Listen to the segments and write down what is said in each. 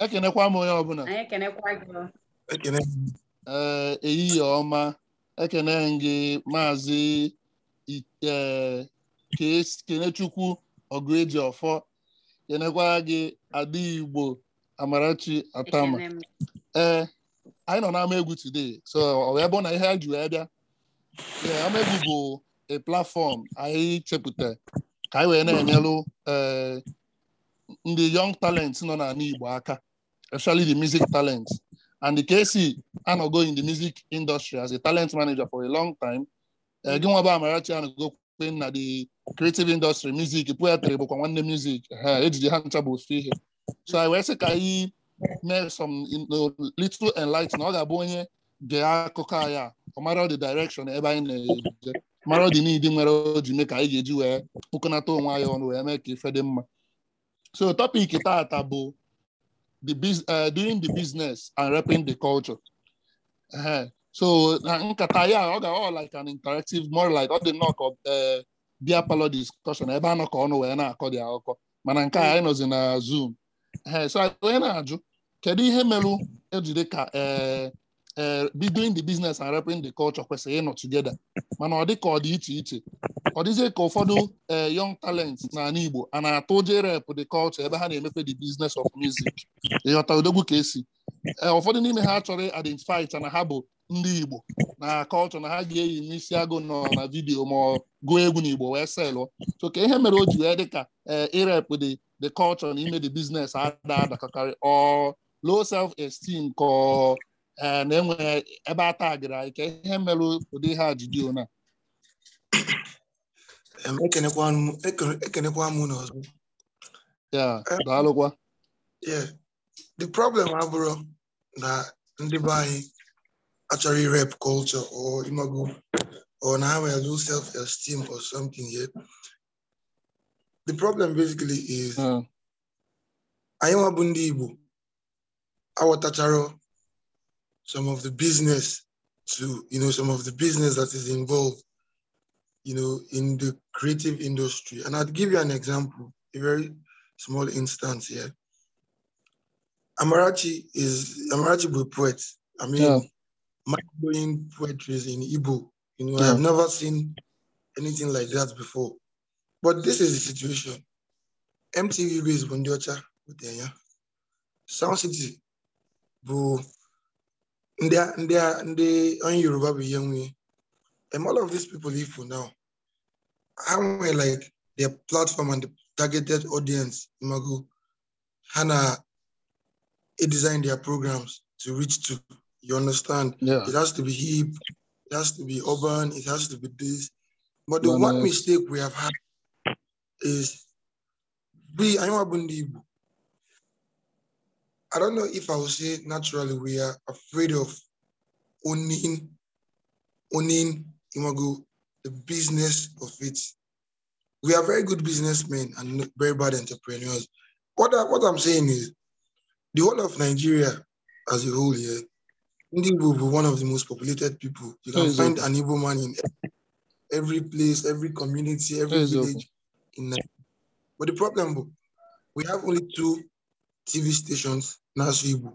ekenekwa m onye ọbụla anyị ekenekwa gị ekene ee ehihie ọma ekene gị maazị I- ee, Kes- kenechukwu ọgụeji ọfọ kenekwa gị ada igbo amarachi atama ekene m ee anyị nọ n'ama egwu today so ọ wee bụ na ihe a ji wee bịa ee ama egwu bụ a platform anyị chepụta ka anyị wee na-enyelụ ee ndị young talent nọ n'ala igbo aka especially the music talent and the KC anọgo in the music industry as a talent manager for a long time ee gị nwa bụ amarachi anọgo kpe na the creative industry music poetry bụkwa nwanne music ha ejije ha ncha bụ ofu ihe so anyị wee sị ka anyị mee some you know, little enlighten ọ ga-abụ onye gee akụkọ anyị a ọ mara the direction ebe anyị na-eje mara the need nwere o ji mee ka anyị ga-eji wee kpụkọnata onwe anyị ọnụ wee mee ka ife dị mma so topic taata bụ the bus- uh, doing the business and repping the culture Ehe. so na nkata ya ọ ga ọ like an interactive more like ọ dị nnọọ ka uh, bia palọ discussion ebe a nọ ka ọnụ wee na-akọ dị akụkọ mana nke a anyị nọzi na zoom Ehe, so onye na-ajụ kedu ihe merụ ejide ka eh, eh, be doing the business and repping the culture kwesịrị ịnọ together mana ọ dị ka ọ dị iche iche ọ dịzie ka ụfọdụ eh, young talents n'ala Igbo a na-atụ ụjọ rep the culture ebe ha na-emepe the business of music ịghọta odogwu ka esi Eh, ụfọdụ n'ime ha chọrọ identify cha na ha bụ ndị Igbo na culture na ha ga-eyi n'isi agụ nọ na vidiyo ma ọ gụọ egwu n'Igbo wee selụ so ka ihe mere o ji wee dị ka eh, irep the the culture na ime the business ada adakakarị ọ low self esteem ka ọ eh, na-enwe ebe a tagịrị anyị ka ihe mere ụdị ihe a ji dị ona em, ekenekwa m ekene- ekenekwa m unu ọzọ ya daalụkwa Yeah. The problem abụrụ na ndị be anyị achọrọ irep culture or imago or na ha nwere low self-esteem or something here. The problem basically is Eh, anyị nwa bụ ndị Igbo aghọtachara some of the business to you know some of the business that is involved you know in the creative industry and I'd give you an example a very small instance here Amarachi is Amarachi bụ a poet I mean Yeah. mind-blowing poetry in Igbo you know Yeah. I've never seen anything like that before but this is the situation MTV base bụ ndị ọcha butere ya Sound City bụ ndị a- ndị a- ndị onye Yoruba bụ ihe nwe and all of these people ifo now ha nwere like their platform and the targeted audience imago ha na design their programs to reach to you understand yeah. it has to be hip it has to be urban it has to be this but the Mana- one mistake we have had is we anyị nwa bụ ndị Igbo I don't know if I would say naturally we are afraid of owning, owning Imago, the business of it. We are very good businessmen and very bad entrepreneurs. What, I, what I'm saying is, the whole of Nigeria as a whole here, Ndi Igbo will be one of the most populated people. You can Yes, find an Igbo man in every, every place, every community, every Yes, village in Nigeria. But the problem, bo, we have only two TV stations na-asụ Igbo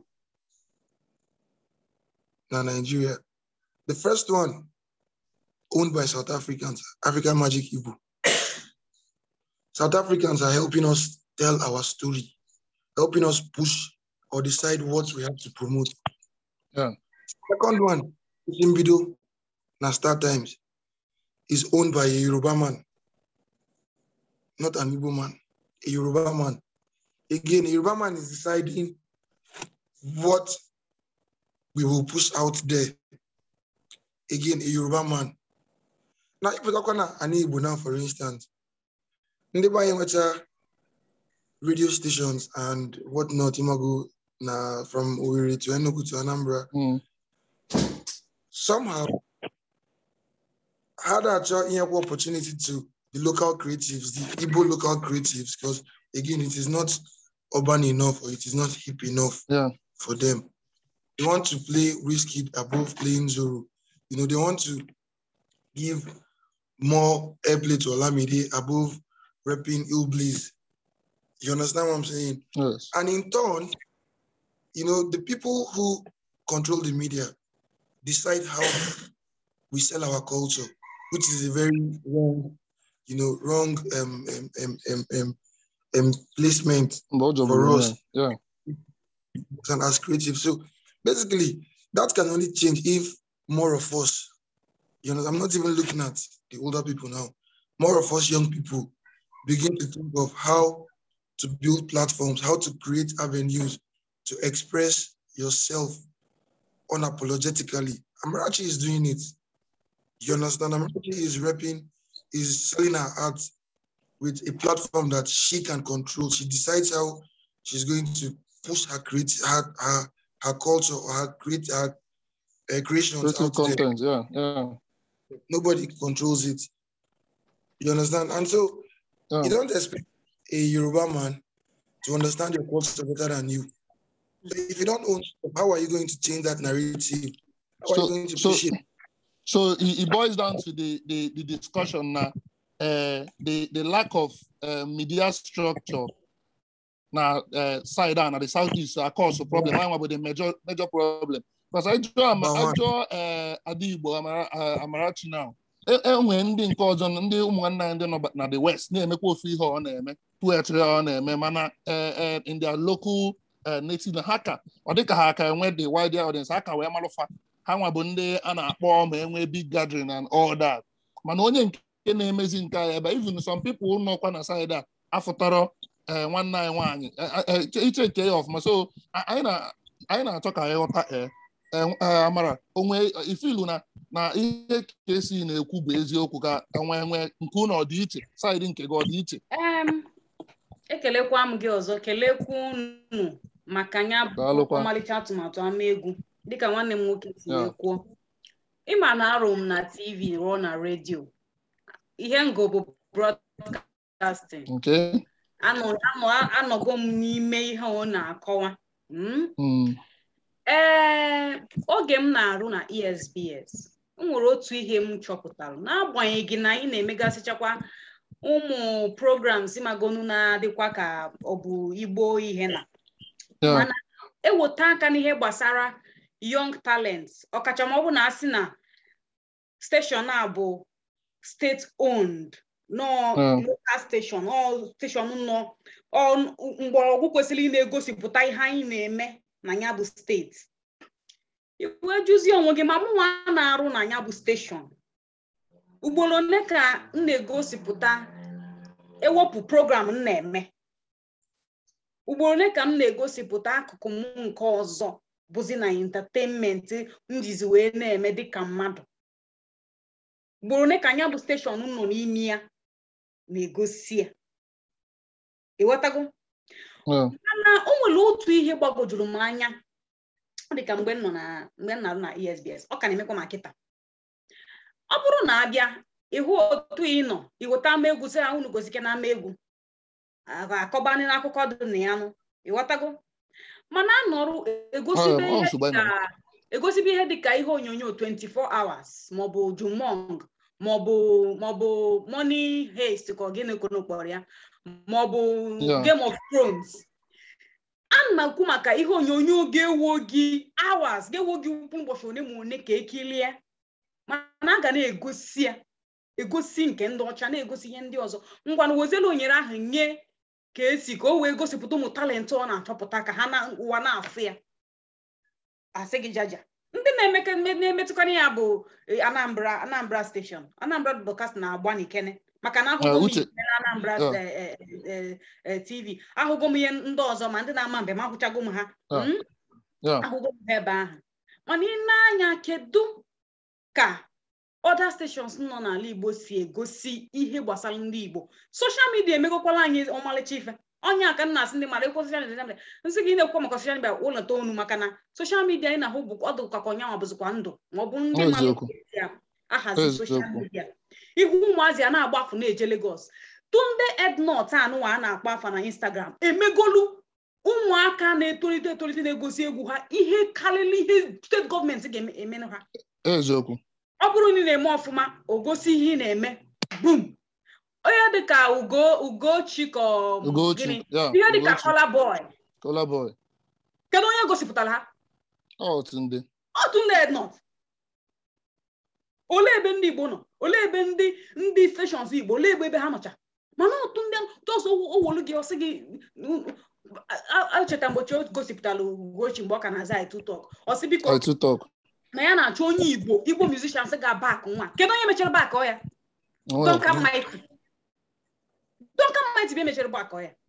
na Nigeria. The first one owned by South Africans, African Magic Igbo. South Africans are helping us tell our story, helping us push or decide what we have to promote. Yeah. Second one, Zimbido na Star Times, is owned by a Yoruba man, not an Igbo man, a Yoruba man. Again, a Yoruba man is deciding what we will push out there. Again, a Yoruba man. Now, if we talk on an Igbo now, for instance, ndị be anyị nwecha radio stations and whatnot, Imago, na from Owerri to Enugu to Anambra, Mm. somehow had a equal opportunity to the local creatives, the Igbo local creatives, because again, it is not urban enough or it is not hip enough Yeah. for them. They want to play Whiskey above playing Zoro. You know, they want to give more airplay to Olamide above repping Ill Blaze. You understand what I'm saying? Yes. And in turn, you know, the people who control the media decide how we sell our culture, which is a very wrong, you know, wrong um, um, um, um, um, um, placement Mgbe ọ jọgburu For onwe us. ya. Yeah. and as creative. So basically, that can only change if more of us, you know, I'm not even looking at the older people now, more of us young people begin to think of how to build platforms, how to create avenues to express yourself unapologetically. Amarachi is doing it. You understand? Amarachi is repping, is selling her art with a platform that she can control. She decides how she's going to push her create her her, her culture or her create her uh, creations Creative out there. content. Yeah. Yeah. Nobody controls it. You understand? And so Yeah. you don't expect a Yoruba man to understand your culture better than you. So if you don't own, stuff, how are you going to change that narrative? How are So- you going to so- push it? So it, it boils down to the the, the discussion now, uh, the the lack of uh, media structure. Now, uh, side down at the southeast are cause a problem. I want the major major problem because I draw Number I one. draw uh, Adigbo Amara, uh, Amarachi now. E- enwere ndị nke ọzọ ndị ụmụnna anyị ndị nọ ba- na the west na-emekwa ofu ihe ọ na-eme poetry ọ na-eme mana eh, eh, in their local eh, native na ha ka ọ dịka ha ka enwe the wider audience ha ka wee malụfa ha nwa bụ ndị a na-akpọ ma enwe big gathering and all that mana onye nke na-emezi nke anyị ebe even some people nọkwa na side a afụtara eh, nwanne anyị nwaanyị eh, eh, iche nke ya ọfụma so a- anyị na- anyị na-achọ ka anyị ghọta eh, eh, eh, amara onwe ifilu na na ihe ka esi na-ekwu bụ eziokwu ka enwe enwe nke unu ọ dị iche saịdị nke gị ọ dị iche Em, ekelekwa m gị ọzọ kelekwa unu maka ya bụ Daalụkwa. ọmalịcha atụmatụ ama egwu dịka nwanne m nwoke si Ya. wee kwuo ịma na arụ m na tv rụọ na redio ihe ngo bụ broadcasting nke anọ anọ- anọgo m n'ime ihe ọ na-akọwa Mm? mm, ee oge m na-arụ na esbs o nwere otu ihe m chọpụtara n'agbanyeghị na anyị na-emegasịchakwa ụmụ programs magonu na-adịkwa ka ọ bụ igbo ihe na ya mana eweta aka n'ihe gbasara young talent ọkacha ma ọ bụ na asị na steshọn a bụ state owned nọ Mm. local station ọ steshọn nọ ọ mgbọrọgwụ kwesịrị ị na-egosipụta ihe anyị na-eme na ya bụ steeti iwe jụzie onwe gị ma mụnwa na-arụ na ya bụ steshọn ugboro ole ka m na-egosipụta ewepụ program m na-eme ugboro ole ka m na-egosipụta akụkụ m nke ọzọ bụzi na entertainment m jizi wee na-eme dịka mmadụ ugboro ole ka anya bụ steshọn nọ n'ime ya na-egosi ya ịghọtago ya mana o nwere otu ihe gbagwojuru m anya ọ dị ka mgbe m nọ na mgbe m na-arụ na esbs ọ ka na-emekwa ma kịta ọ bụrụ na abịa ịhụ otu ị nọ iweta ama egwu sị ha unu gosike na ama egwu akọbanị n'akụkọ dị na ya nụ ịghọtago mana anọrụ egosibe Ọ- ọ ihe nsogbu anyị dịka egosibe ihe dịka ihe onyonyo 24 hours maọbụ jumong maọbụ maọbụ money heist ka ọ gịnị kono kpọrọ ya maọbụ Yeah. game of thrones ana m ekwu maka ihe onyonyo ga-ewo gị hours ga-ewo gị ukwu ụbọchị one ma one ka ekilie mana a ga na-egosi ya egosi nke ndị ọcha na-egosi ihe ndị ọzọ ngwanụ wezelu onyere ahụ nye ka esi ka o wee gosipụta ụmụ talentị ọ na-achọpụta ka ha na ụwa na-afụ ya asị gị jaja ndị na-emeke na-emetụkarị ya bụ eh, anambra anambra station anambra broadcast na-agba n'ikene maka na ahụgo Ah, m Uche. ikene na anambra Yeah. eh, eh, eh, eh, tv ahụgo m ihe ndị ọzọ ma ndị na-ama mbem ahụchago m ha Yeah. Mm? ya ahụgo m ha ebe ahụ mana ị na-anya kedu ka other stations nọ n'ala igbo si egosi ihe gbasara ndị igbo soshal midia emegokwala anyị ọmalịcha ife onye aka nna asị ndị mmadụ ekwe soshal midia nsị gị na-ekwu maka soshal midia ụlọ toonu maka na soshal midia anyị na-ahụ bụ ọ dịkwa ka onyanwa bụzikwa ndụ ma ọ bụ ndị mmadụ Eziokwu. ga-esi ya ahazi soshal Eziokwu. midia ihu ụmụazị a na-agbafu na-eje Lagos tunde ednot anụwa a na-akpọ afa na instagram emegolu ụmụaka na-etolite etolite na-egosi egwu ha ihe karịrị ihe steeti gọọmenti ga-emenụ ha eziokwu ọ bụrụ na ị na-eme ọfụma o gosi ihe ị na-eme bum onye dịka ugo ugochi ka ọ bụ Ugochi gịnị ya ihe dịka Ugochi kọla bọị Kola boy kedu onye gosipụtara ha otu ndị otu ndị not olee ebe ndị igbo nọ olee ebe ndị ndị steshọns igbo olee ebe ebe ha nọcha mana otu ndị tọsọ owolu gị ọsị gị echeta mgbochi o gosipụtara ugochi mgbe ọ ka na-aza itutok ọsị biko otu talk na ya na-achọ onye igbo igbo musicians ga bak nwa kedu onye mechara bak ọ ya Duncan Mighty Duncan Mighty bụ emechara bak ya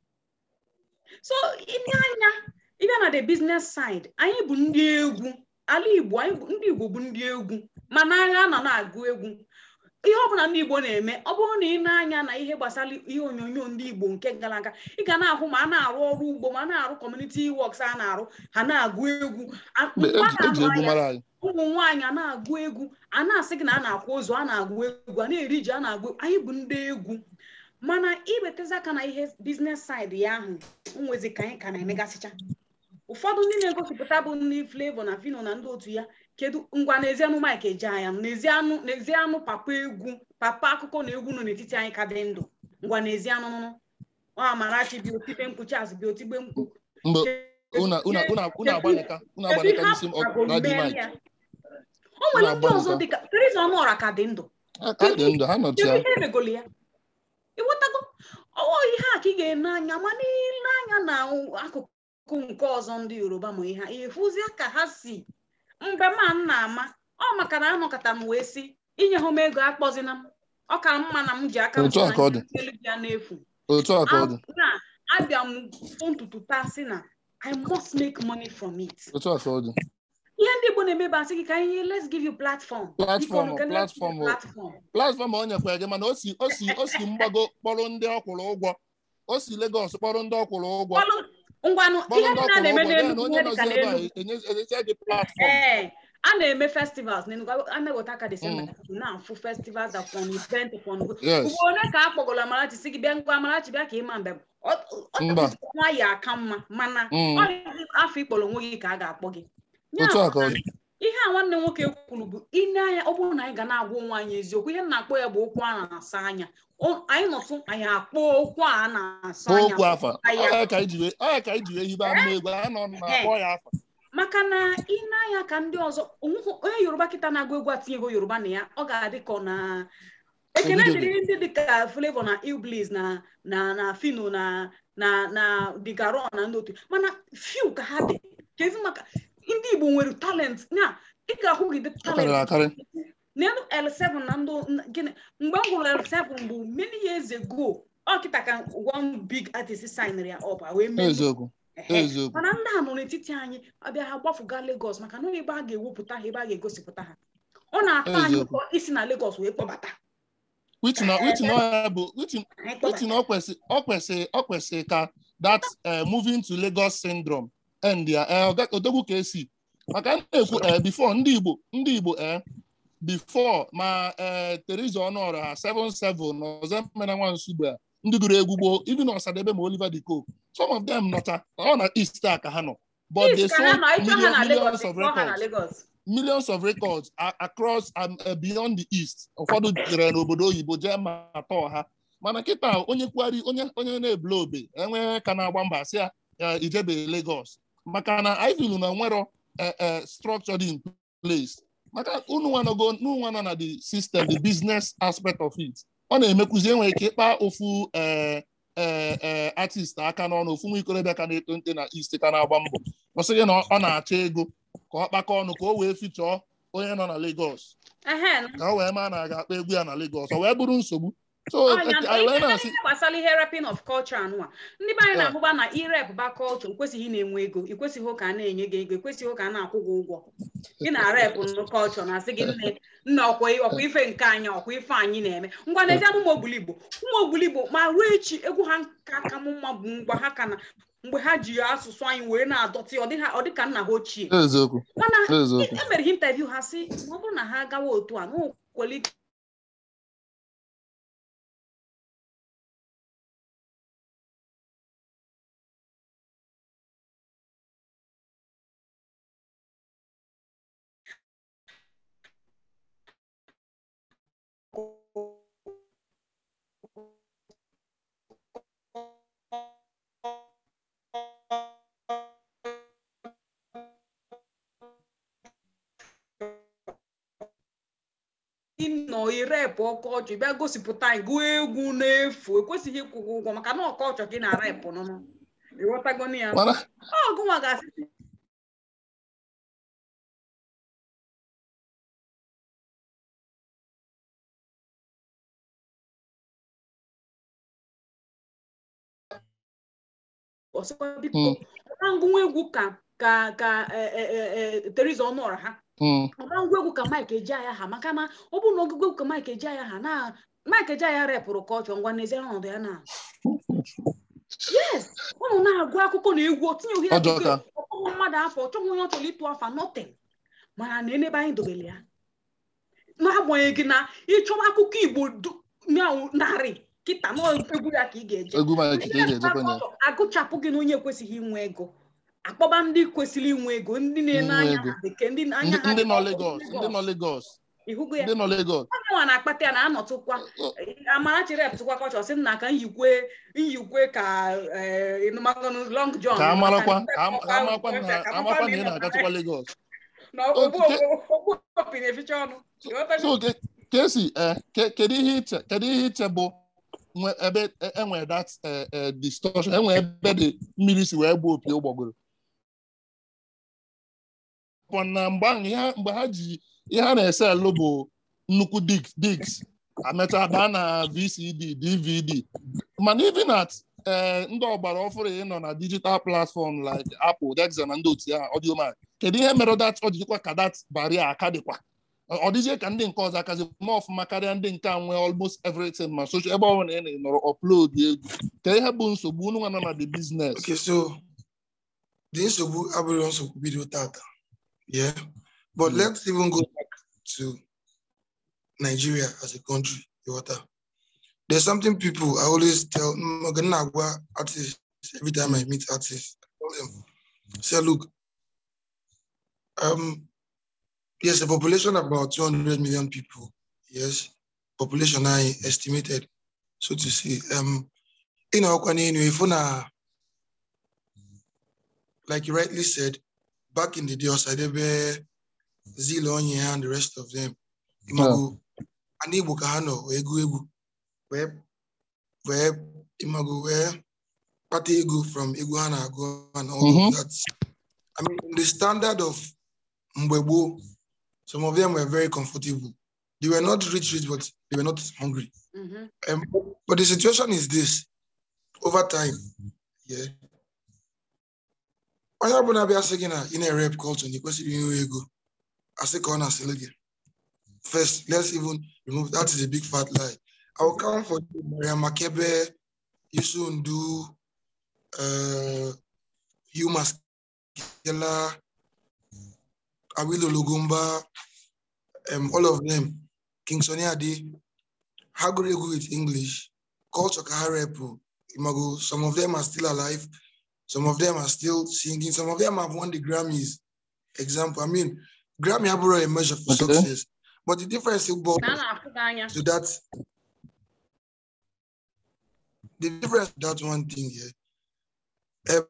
so ịbịa anya ịbịa na the business side anyị bụ ndị egwu ala igbo anyị bụ- ndị igbo bụ ndị egwu mana agha nọ na-agụ egwu ihe ọbụla ndị igbo na-eme ọ bụrụ na ị na-anya na ihe gbasara ihe onyonyo ndị igbo nke gara aga ị ga na-ahụ ma a na-arụ ọrụ ugbo ma a na-arụ community works a na-arụ ha na-agụ egwu A- mgbe a eji na-arụ egwu ya, mara anyị ụmụ nwaanyị a na-agụ egwu a na-asị gị na a na-akwa ozu a na-agụ egwu a na-eri ji a na-agụ anyị bụ ndị egwu mana iwetazi aka na ihe biznes saịdị ya ahụ nwezi ka anyị ka na-emegasịcha ụfọdụ ndị na-egosipụta bụ ndị Flavour na Fino na ndị otu ya kedu ngwa n'ezianụ Mike Ejeaya n'ezianụ n'ezianụ papa egwu papa akụkọ na egwu nọ n'etiti anyị ka dị ndụ ngwa n'ezianụ nụnụ ọ Amarachi bi otibe mkpu Charles bi otigbe mkpu mgbe una una una una agbanịka una agbanịka n'isi m ọ- radio mic o nwere ndị Na-agbalịkwa. ọzọ dịka Teresa Ọnụọra ka dị ndụ aka dị ndụ ha nọchi kedu ya ihe emegolo ya ịghọtago ọwụ ihe a ka ị ga-ene anya ma n'ile anya na akụkụ nke ọzọ ndị yoruba ma ihe ha ịfụzie ka ha si mgbe ma m na-ama ọ maka na anọkọta m wee si inye ha m ego akpọzina m ọ ka mma na m ji aka m Otu a ka ọ dị. elu ya n'efu otu a ka ọ dị na abịa m fụ ntutu taa si na I must make money from it. otu a ka ọ dị ihe ndị Igbo na-eme bụ asị gị ka anyị let's give you platform. Platform, Biko, let's give you platform. platform. platfọm o nyekwara gị mana o si o si o si mgbago kpọrọ ndị ọ kwụrụ ụgwọ o si Lagos kpọrọ ndị ọ kwụrụ ụgwọ Kpọlụ ngwanụ kpọrọ ihe ndị ndị ọ a na-eme kwụrụ ụgwọ n'elu then onye ihe dịka nọzi ebe a n'elu enye- enyezie gị platfọm ee a na-eme festivals n'Enugu a na-eweta aka December na-afụ festivals upon event upon Yes. ugbo ole ka a kpọgoro Amarachi si gị bịa ngwa Amarachi bịa ka ịma mbem ọ Mba. ọ nwa ya aka mma mana Mm. ọ dị afọ ikpọrọ onwe gị ka a ga-akpọ gị Ya otu a bụ ka ọ na dị ihe a nwanne nwoke kwuru bụ ine anya ọ bụrụ na anyị ga na-agwa onwe anyị eziokwu ihe m na-akpọ ya bụ okwu a na-asa anya O- anyị nọtụ anyị akpọ okwu a na-asa anya okwu afa anyị ọ ya ka anyị ji wee ọ ya ka anyị ji wee hibe ama egwu anyị nọ na-akpọ ya afa maka na ine anya ka ndị ọzọ onweghị onye yoruba kịta na-agụ egwu atinyego yoruba na ya ọ ga-adị ka ọ na ekene Ebidobe. dịrị ndị dịka Flavour na Iblis na na na Fino na na na Digaro na ndị otu mana few ka ha dị kezi maka ndị Igbo nwere talent na ị ga-ahụ gị dị ọ karịrị talent akarị n'elu L7 na ndị n- gịnị mgbe m hụrụ L7 bụ many years ago ọ kịta ka one big artist signere ya up wee mee eziokwu Ehe. eziokwu mana ndị a nọ n'etiti anyị abịa ha gbafuga Lagos maka na ebe a ga-ewepụta ha ebe a ga-egosipụta ha ọ na-atọ anyị Eziokwu. ụtọ isi na Lagos wee kpọbata which na which na ọ ya bụ which anyị which kpọbata na ọ kwesị ọ kwesị ọ kwesị ka that eh, moving to Lagos syndrome end ya eh, ọga- odogwu ka esi maka m na-ekwu eh, before ndị Igbo ndị Igbo eh, before ma eh, Teresa Ọnụọra ha 77 na Ọzọemena Nwansugbe a ndị gụrụ egwu gboo even Ọsadebe ma Oliver De Coque some of them nọcha ọ na East a ka ha nọ but they Yes, ka ha sold nọ ịchọ ha na million- Lagos millions of ịkpọ ha na records Lagos millions of records a- across um, uh, beyond the east ụfọdụ jere n'obodo oyibo jee ma atọ ha mana kịta onye kwari onye onye na-ebule obe enwe ka na-agba mba sị ya ya ijebe Lagos maka na anyị filu na nwero eh, eh, structure dị in place maka unu nwanogo unu nwa nọ na the system the business aspect of it ọ na-emekwuzi enwere ike ịkpa ofu eh, eh, eh, artist aka n'ọnụ ofu nwa ikorobịa ka na-eto nte na east ka na-agba mbọ ọ sị gị na ọ na-achọ ego ka ọ kpakọ ọnụ ka o wee fichọọ onye nọ na Lagos ehe ka o wee maa na a ga-akpa egwu ya na Lagos ọ wee bụrụ nsogbu so ọnya anyị wee na-asị ihe gbasara ihe rapin of culture anụwa ndị be anyị Yeah. na-ahụba na irep ba culture ikwesịghị na-enwe ego ikwesịghị ka a na-enye gị ego ikwesịghị ka a na-akwụ gị ụgwọ ị na-arep nụ culture na-asị gị nne nna ọkwa ọkwa ife nke anyị ọkwa ife anyị na-eme ngwa n'ezi anụ ụmụ obuligbo ụmụ obuligbo ma ruo echi egwu ha ka ka m mma bụ ngwa ha ka na mgbe ha ji asụsụ anyị wee na-adọtị ọ dị ha- ọ dị ka nna ha ochie eziokwu mana eziokwu e mere ha interview ha sị ma ọ bụrụ na ha gawa otu a na o kwere ike nọ irepụ ọkọchị bịa gosipụta anyị gụọ egwu n'efu ekwesịghị ịkwụ gị ụgwọ maka na ọkọchọ gị na repụ nụnụ ịghọtago na ya mana ọgụnwa ga-asị ọsọkwa biko Mm. ọra ngụnwa egwu ka ka ka e- e- e- e, Teresa Ọnụọra ha mm, ọra ngwa egwu ka Mike Ejeaya ha maka na ọ bụrụ na ọgụgụ egwu ka Mike Ejeaya ha na Mike Ejeaya repụrụ ka ọ chọọ ngwa n'ezie ọnọdụ ya na yes ụnụ na-agụ akụkọ na egwu o tinyeghị ya Ọjọọ ka. ọkpọnwụ mmadụ afọ ọ chọghị onye ọ chọrọ ịtụ afa nothing mana na enebe anyị dobere ya n'agbanyeghị na ịchọba akụkọ Igbo du- na- narị kịta na egwu ya ka ị ga-eje egwu Mike ka ị ga-ejekwa ya agụchapụ gị na onye ekwesịghị inwe ego akpọba ndị kwesịrị inwe ego ndị na-ene Inwe anya ego. ha bekee ndị ndị anya ha ndị dị nọ ọkụ, Lagos ndị nọ Lagos ịhụgo ya ndị nọ Lagos onye nwa na-akpata ya na-anọtụkwa Amarachi repụtụkwa kọchọ sị nna ka nyikwe nyikwe ka eh, ịnụmakọnụ long john ka a marakwa maka ka a- ka a marakwa ndị na ka amakwa na ị ị na-agachakwa Lagos na ogbu Okike- ogbu opi na-eficha ọnụ Ịghọtago? so ke- ka esi eh, ke- kedu ihe iche kedu ihe iche bụ nwe ebe e- enwere that eh, eh, distortion enwere ebe dị mmiri si wee gbuo opi ụgbọgụrụ Pọ na mgbe ahụ ihe ha- mgbe ha ji ihe ha na-ese elu bụ nnukwu digs digs amecha daa na VCD DVD mana even at eh, ndị ọgbara ọfụrụ ịnọ na digital platform like Apple Dexa na ndị otu ya Audiomack kedu ihe mere that ọ jikwa ka that barrier aka dịkwa ọ ọ dịzie ka ndị nke ọzọ akazi ma ọfụma karịa ndị nke a nwee almost everything ma social ebe ọ bụla ị nọrọ upload egwu ka ihe bụ nsogbu unu nwa nọ na the business Okay, so the nsogbu abụrụ nsogbu bido tata. Yeah. But Mm. let's even go back to Nigeria as a country. You water. There's something people I always tell Maganagwa artists every time I meet artists. I tell them, say, look, um, yes, a population of about 200 million people. Yes, population I estimated, so to say. Um, you know, if na like you rightly said, back in the day, Osadebe, Zilonye, and the rest of them, Imago, and Igbo Kahano, Egu Egu, where, where, Imago, where, Pate Egu from Iguana, go and all Mhm. of that. I mean, the standard of Mbwebo, some of them were very comfortable. They were not rich, rich, but they were not hungry. Mhm. Um, but the situation is this over time, yeah. Onye ọbụla bịa sị gị na ị na-rep culture na ị kwesịrị inwe ego asị ka ọ na-asịlị gị first let's even remove that is a big fat lie I will count for you Mariam Makebe Yusu Ndu uh, Hugh Maskela Awilo Lugumba um, all of them King Sonny Ade ha gụrụ egwu with English culture ka ha repụ Imago, some of them are still alive some of them are still singing. Some of them have won the Grammys. Example, I mean, Grammy have a measure for Okay. success, but the difference is about na a na-afụ gị anya to that. The difference that one thing here.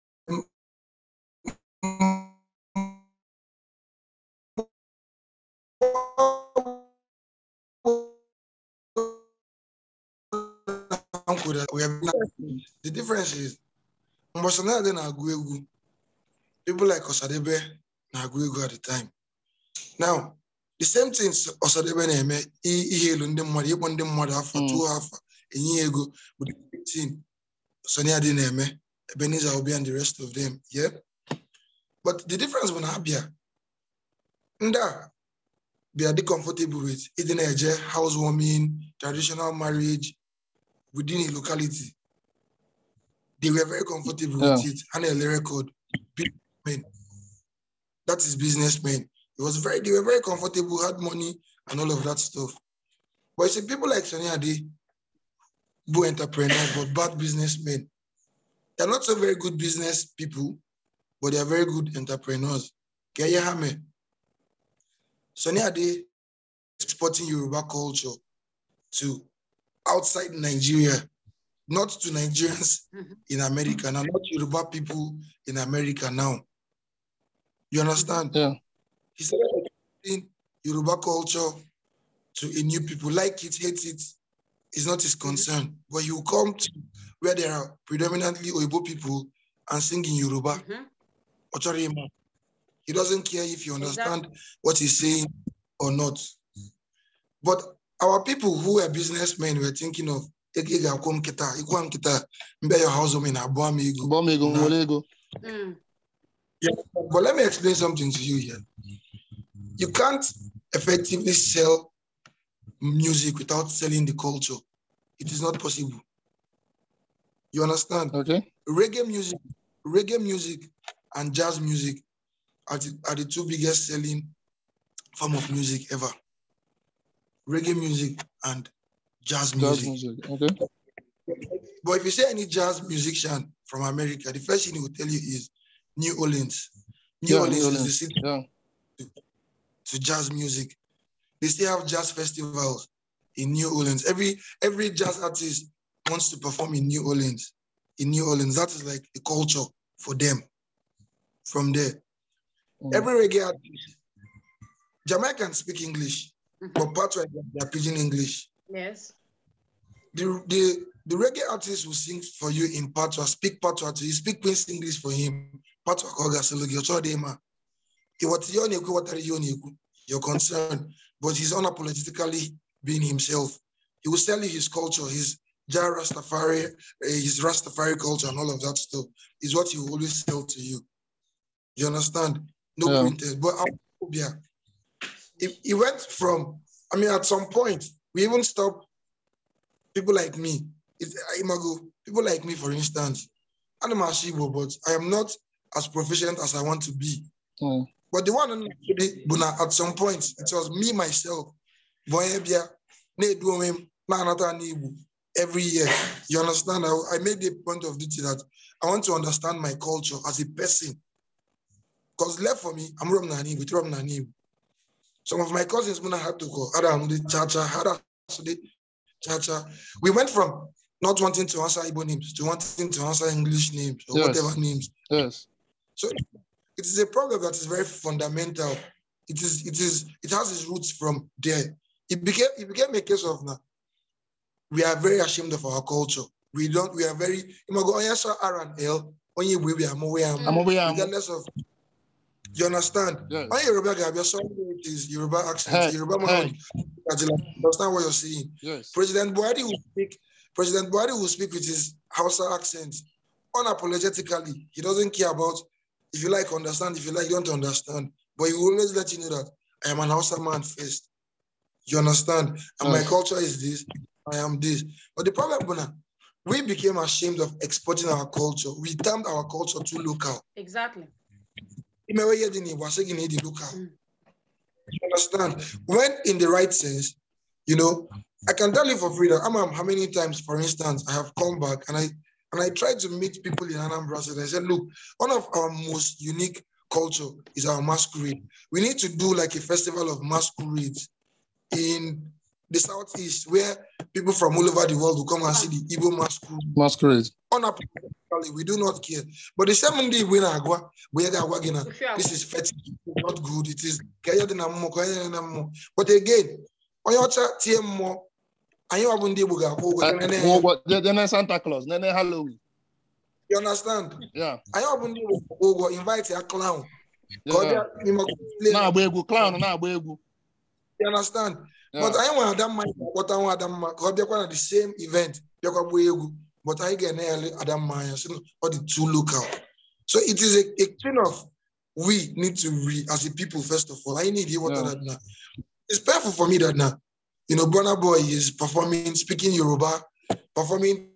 The difference is mgbe Ọsadebe na-agụ egwu people like Ọsadebe na-agụ egwu at the time now the same thing Ọsadebe na-eme i- ihe elu ndị mmadụ ịkpọ ndị mmadụ afọ Mm. tụọ afọ enye ya ego bụ the same thing Sunny Ade na-eme Ebenezer Obey and the rest of them yeah but the difference bụ na ha bịa ndị a bịa dị comfortable with ịdị na-eje housewarming traditional marriage within a locality they were very comfortable with it. And a record, businessmen. That is businessmen. It was very, they were very comfortable, had money and all of that stuff. But you see, people like Sonny Ade, who entrepreneurs, but bad businessmen. They're not so very good business people, but they are very good entrepreneurs. Kaya Hame. Sonny Ade exporting Yoruba culture to outside Nigeria, not to Nigerians Mhm. in America now, not Yoruba people in America now. You understand? Yeah. He started exporting Yoruba culture to a new people, like it, hate it, is not his concern. But he will come to where there are predominantly Oibo people and sing in Yoruba. Mhm. Ochorima. He doesn't care if you understand Exactly. what he's saying or not. But our people who are businessmen were thinking of "Ego ga-akwụ m kịta, ịkwụ m kịta, mbe your housewarming abụọ m ego." Gbọọ m ego nwere ego. Mm. But let me explain something to you here. You can't effectively sell music without selling the culture. It is not possible. You understand? Okay. Reggae music, reggae music and jazz music are the, are the two biggest selling form of music ever. Reggae music and jazz Jazz music. music. Okay. But if you say any jazz musician from America, the first thing he will tell you is New Orleans. New Yeah, Orleans New is the Orleans. city Yeah. to jazz music. They still have jazz festivals in New Orleans. Every every jazz artist wants to perform in New Orleans. In New Orleans, that is like the culture for them. From there, Mm. every reggae artist, Jamaicans speak English, Mhm. but part of they're pidgin English. Yes. The, the the reggae artist will sing for you in patois, speak patois to you, speak Queen's English for him. Patois koga sologi, ocho de ma. He what you only what are you only you're concerned, but he's unapologetically being himself. He will sell you his culture, his Jah Rastafari, eh, his Rastafari culture, and all of that stuff is what he will always sell to you. You understand? No Yeah. printers, but our phobia. It, it went from, I mean, at some point, we even stopped people like me. It's Imago, people like me, for instance. I'm a Shibo, but I am not as proficient as I want to be. Mm. But the one on the- but now at some point, it was me myself. Boy, bia, na edu onwe m, na anata na Igbo Every year, you understand? I, I made the point of duty that I want to understand my culture as a person. Because left for me, I'm from Nani, with from Nani. Some of my cousins when I had to go, Adam the Chacha, Hada the Chacha. We went from not wanting to answer Igbo names to wanting to answer English names or Yes. whatever names. Yes. So it is a problem that is very fundamental. It is, it is, it has its roots from there. It became, it became a case of now. We are very ashamed of our culture. We don't, we are very, you go, oh, yes, R and L, when you will be, I'm aware, I'm I'm over here. I'm- regardless of, you understand? Yes. On Yoruba, Gab, you're sorry it is Yoruba accent. Hey, Yoruba man, hey. understand what you're saying. Yes. President Buhari will speak. President Buhari will speak with his Hausa accent, unapologetically. He doesn't care about if you like understand, if you like don't understand. But he will always let you know that I am an Hausa man first. You understand? And my Yes. culture is this. I am this. But the problem, Buna, we became ashamed of exporting our culture. We termed our culture too local. Exactly. Imewe yedini, wasegi ni di local. Mm. You understand? When in the right sense, you know, I can tell you for freedom. I'm how many times, for instance, I have come back and I and I try to meet people in Anambra State. I said, look, one of our most unique culture is our masquerade. We need to do like a festival of masquerades in the southeast where people from all over the world will come and see the Igbo masquerade Masquerade. unapologetically, we do not care. But the same day we na agwa, we ga agwa gina, If you are- this is fetish, it's not good. It is kaya dị na mmụọ, kaya dị na mmụọ. But again, onye ọcha tie mmụọ, anyị wa bụ ndị Igbo ga-akwụ ụgwọ. Uh, nene- well, what- then then Santa Claus, then Halloween. You understand? Yeah. Anyị wa bụ ndị Igbo ga-akwụ ụgwọ, invite ya clown. Ka ọ Yeah. bịa n'ime play. Na-agba egwu, clown na-agba egwu. You understand? Yeah. But anyị nwere Adamma anyị ga-akpọta nwa Adamma ka ọ bịakwa na the same event bịakwa gbaa egwu. But anyị ga-ene ya Adamma anya sị na ọ dị too local. So it is a, a thing of we need to re as a people first of all. I need to what Yeah. that now. It's painful for me that now, you know, Burna Boy is performing, speaking Yoruba, performing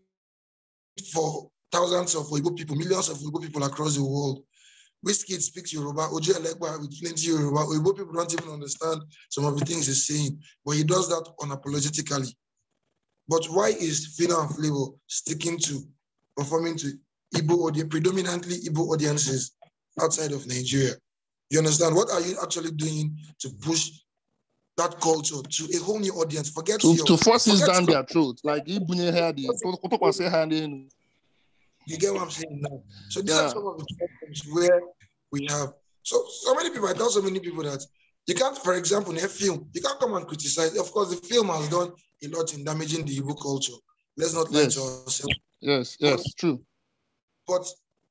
for thousands of Igbo people, millions of Igbo people across the world. Wizkid speaks Yoruba, Ojo Elegba with plenty Yoruba. Igbo people don't even understand some of the things he's saying, but he does that unapologetically. But why is Fina and Flavor sticking to performing to Igbo audience, predominantly Igbo audiences outside of Nigeria? You understand? What are you actually doing to push that culture to a whole new audience? Forget To, your, to force it forget down your- their throat. Like, ibunye ha dị, tụkwasị ha n'elu. You get what I'm saying now? So these Yeah. are some of the problems where we have. So so many people. I tell so many people that You can't, for example, in a film, you can't come and criticize. Of course, the film has done a lot in damaging the Igbo culture. Let's not lie Yes. to ourselves. Yes, yes, true. But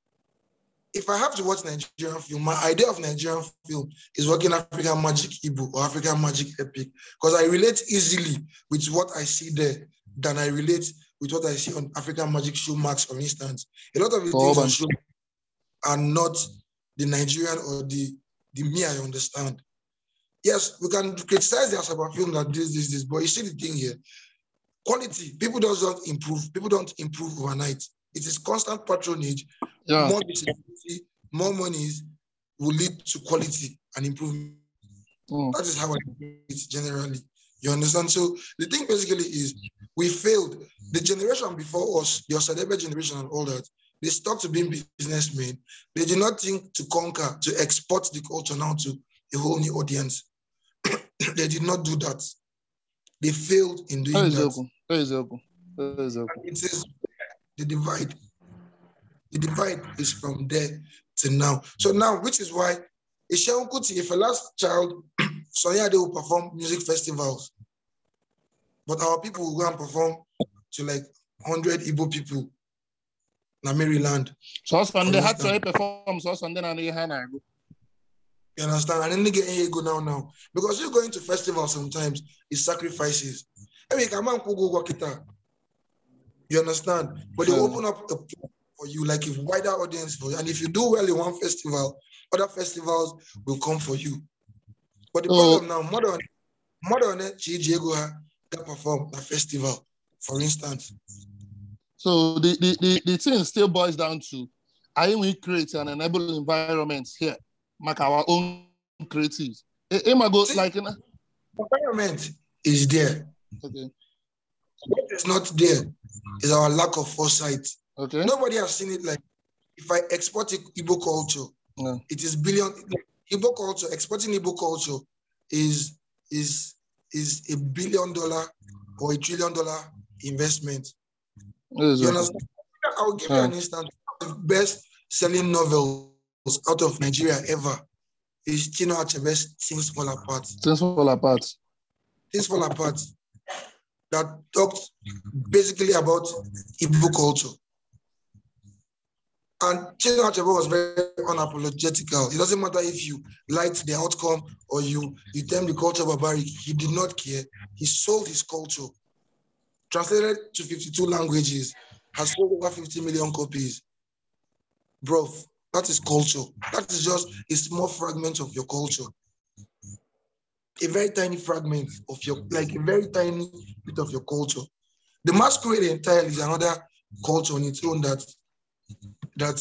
if I have to watch Nigerian film, my idea of Nigerian film is working African magic Igbo or African magic epic because I relate easily with what I see there than I relate with what I see on African magic show Max, for instance. A lot of the For things on Urban. show are not the Nigerian or the, the me I understand. Yes, we can criticize the Asaba film that this, this, this, but you see the thing here. Quality, people just don't improve. People don't improve overnight. It is constant patronage Yeah. more visibility, more monies will lead to quality and improvement. Mm. That is how I do it generally. You understand? So the thing basically is we failed. The generation before us, your Sadebe generation and all that, they stuck to being businessmen. They did not think to conquer, to export the culture now to a whole new audience. they did not do that. They failed in doing that. Eziokwu. Eziokwu. Eziokwu. It is the divide. The divide is from there to now. So now, which is why Isheun Kuti, if a last child, Sonia, they will perform music festivals. But our people will go and perform to like 100 Igbo people na Maryland. Sọsọ ndị ha chọrọ ịpefọm sọsọ ndị na-anụ ihe ha na-agụ. You understand? And then they get here go now now. Because you're going to festivals sometimes, it's sacrifices. I mean, come on, go work it out. You understand? But they Yeah. open up a platform for you, like a wider audience for you. And if you do well in one festival, other festivals will come for you. But the Oh. problem now, modern, modern Chijiego that perform a festival, for instance. So the, the, the, the thing still boils down to I we create an enable environment here, make our own creatives. It, it might go See- like, you know, Environment is there. okay, What is not there is our lack of foresight. okay, Nobody has seen it like if I export Igbo culture, Yeah. it is billion Igbo culture, exporting Igbo culture is is is a billion dollar or a trillion dollar investment. You Eziokwu. understand? I'll give you an instance. The best selling novels out of Nigeria ever is Chino Achebe's Things Fall Apart. Things fall apart. Things Fall Apart that talked basically about Igbo culture. And Chino Achebe was very unapologetical. It doesn't matter if you liked the outcome or you, you term the culture barbaric. He did not care. He sold his culture. Translated to 52 languages, has sold over 50 million copies. Bro, that is culture. That is just a small fragment of your culture. A very tiny fragment of your, like a very tiny bit of your culture. The masquerade entirely is another culture on its own that that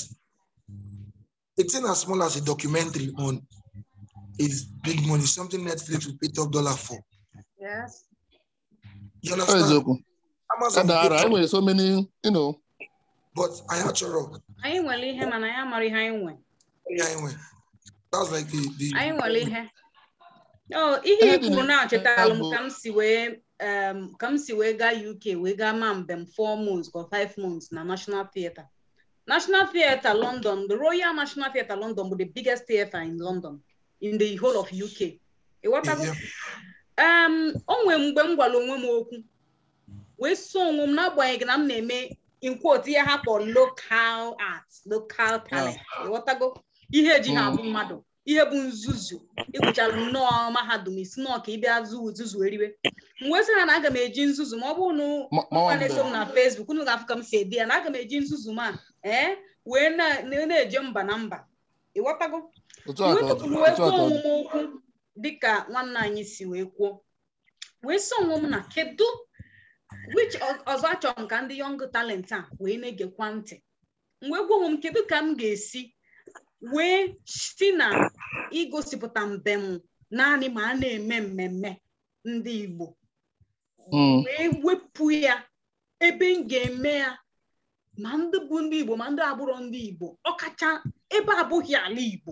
it's in as small as a documentary on is big money, something Netflix will pay top dollar for. Yes. You understand? Eziokwu. Amazon That will there pay are top- anyway, so many, you know, but I had to rock. anyị nwere ihe mana anyị amara ihe anyị nwe Yeah, anyway. That's like the, the anyị nwere ihe o ihe Ihe i dị kwuru na- na-achetala m bụ- ka m si wee um, ka m si wee gaa UK wee gaa ma mbem four months or five months na National Theatre National Theatre London the Royal National Theatre London bụ the biggest theatre in London in the whole of UK ịghọtago yeah. um, o nwere mgbe m gwara onwe m okwu wee so onwe m n'agbanyeghị na m na-eme in quote ihe ha kpọrọ local art local talent ịghọtago ihe eji ha abụ mmadụ ihe bụ nzuzu ịgụchara nnọọ mahadum isi nnọọ ka ịbịa zu nzuzu eriwe m wee sị ha na aga m eji nzuzu ma ọ bụrụ na ma- ma nwa ọ na-eso m mbe. na Facebook unu ga-afụ ka m si ede ya na aga m eji nzuzu m a ee wee na- na- na-eje mba na mba ịghọtago Otu a ka ọ dị. wee Otu a kwuo ka ọ dị. onwe m okwu dịka nwanne anyị si wee kwuo wee sị onwe m na kedu which ọ- ọzọ achọrọ m ka ndị young talent a wee na-egekwa ntị m wee gwa onwe m kedu ka m ga-esi wee si na igosipụta mbem naanị ma a na-eme mmemme ndị Igbo Mm. wee wepụ ya ebe m ga-eme ya ma ndị bụ ndị Igbo ma ndị agbụrụ ndị Igbo ọkacha ebe abụghị ala Igbo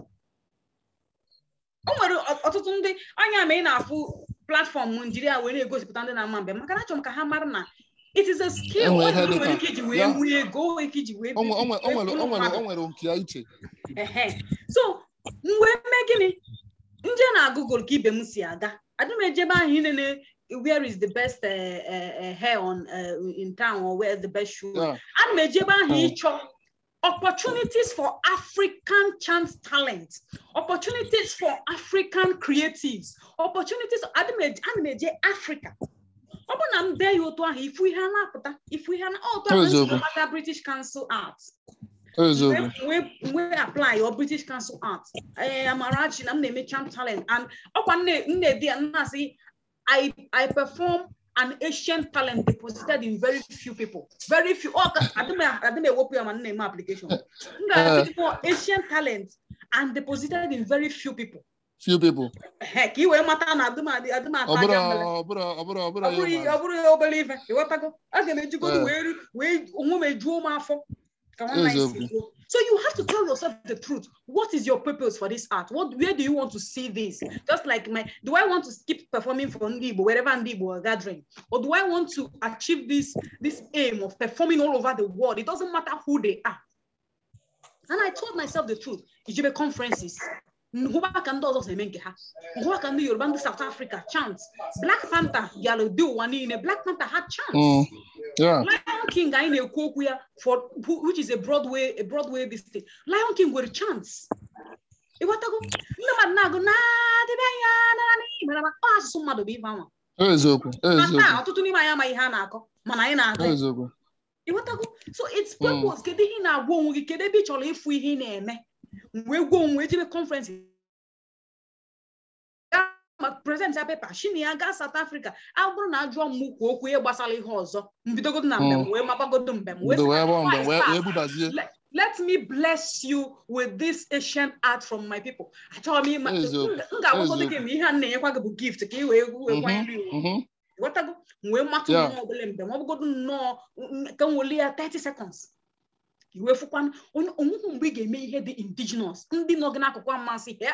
o nwere ọ- ọtụtụ ndị anya ma ị na-afụ platfọm Nigeria wee na-egosipụta ndị na-ama mbem maka na achọrọ m ka ha mara na it is a skill Enwe ọ ihe dị dị nwere ka- ike iji wee ya. nwee ego o nwere ike iji wee O nwe- o nwe- o nwere- wee o nwere- mmadụ. o nwere nke ya iche. Ehe. so m wee mee gịnị nje na na-agụgụl ka ibe m si aga adị m ejebe ahụ inene where is the best uh, uh, uh, hair on uh, in town or where is the best shoe Yeah. ana m ejebe ahụ Mm. ịchọ opportunities for African chance talent, opportunities for African creatives, opportunities. Ana m eje ana m eje Africa. Ọ bụ na m dee ya otu ahụ ifu ihe a na-apụta ifu ihe a na otu ahụ m si Eziokwu. gbata British Council Art eziokwu wee wee apply your British Council Art ee Amarachi na m na-eme champ talent and ọkwa nne nne di ya nna-asị I I perform an Asian talent deposited in very few people very few ọ ka adịm adịm ewepụ ya ma m na-eme application m ga-adịkwa Asian talent and deposited in very few people few people Ehe, ka ị wee mata na adịm adị adịm ata ọ bụrụ aja mbele ọ bụrụ ọ bụrụ ọ bụrụ ọ bụrụ ya ọ bụrụ ya obere ife ịghọtago aga m ejigodo Eh. wee ru- wee onwe m ejuo m afọ ka nwanna anyị si Eziokwu. kwuo. so you have to tell yourself the truth what is your purpose for this art what where do you want to see this just like my do i want to keep performing for ndị Igbo wherever ndị Igbo are gathering or do i want to achieve this this aim of performing all over the world it doesn't matter who they are and i told myself the truth ijebe conferences hụba ka ndị ọzọ si eme nke ha hụba ka ndị yoruba ndị south africa chant black panther bịara dị ụwa niile black panther had chant Mm. yeah lion king anyị na-ekwu okwu ya for who- which is a broadway a broadway this thing lion king nwere chants ịghọtago ndị mmadụ na-agụ na-adịbe anya nara n'ihi mere ma ọ asụsụ mmadụ bụ ife anwa eziokwu na taa eziokwu ọtụtụ n'ime anyị amaghị ihe a na-akọ mana anyị na-agụ ya. eziokwu ịghọtago so its purpose kedu ihe ị na-agwa onwe gị kedu ebe ị chọrọ ịfụ ihe ị na-eme wee gwa onwe ejebe conference gaa ma present ya pepa shini ya gaa South Africa a bụrụ na ajụọ m kwuo okwu ihe gbasara ihe ọzọ mbidogodo na mbem Mm. wee mabagodo mbem wee ndo sị, wee bụ mgbe "Why wee start? wee budazie let, let me bless you with this Asian art from my people. Achọrọ m ịma Eziokwu, m ga-agwagodo eziokwu. gị ma ihe a na-enyekwa gị bụ gift ka ị wee wee kwanyere iwu Mhm. ghọtago m wee matụ Yeah. nnọọ obele mgbe ma ọ bụgodo nnọọ n- ka m weli ya 30 seconds iwe fụkwanụ onye onwekwu mgbe ị ga-eme ihe dị indigenous ndị nọ gị n'akụkụ amasị ihe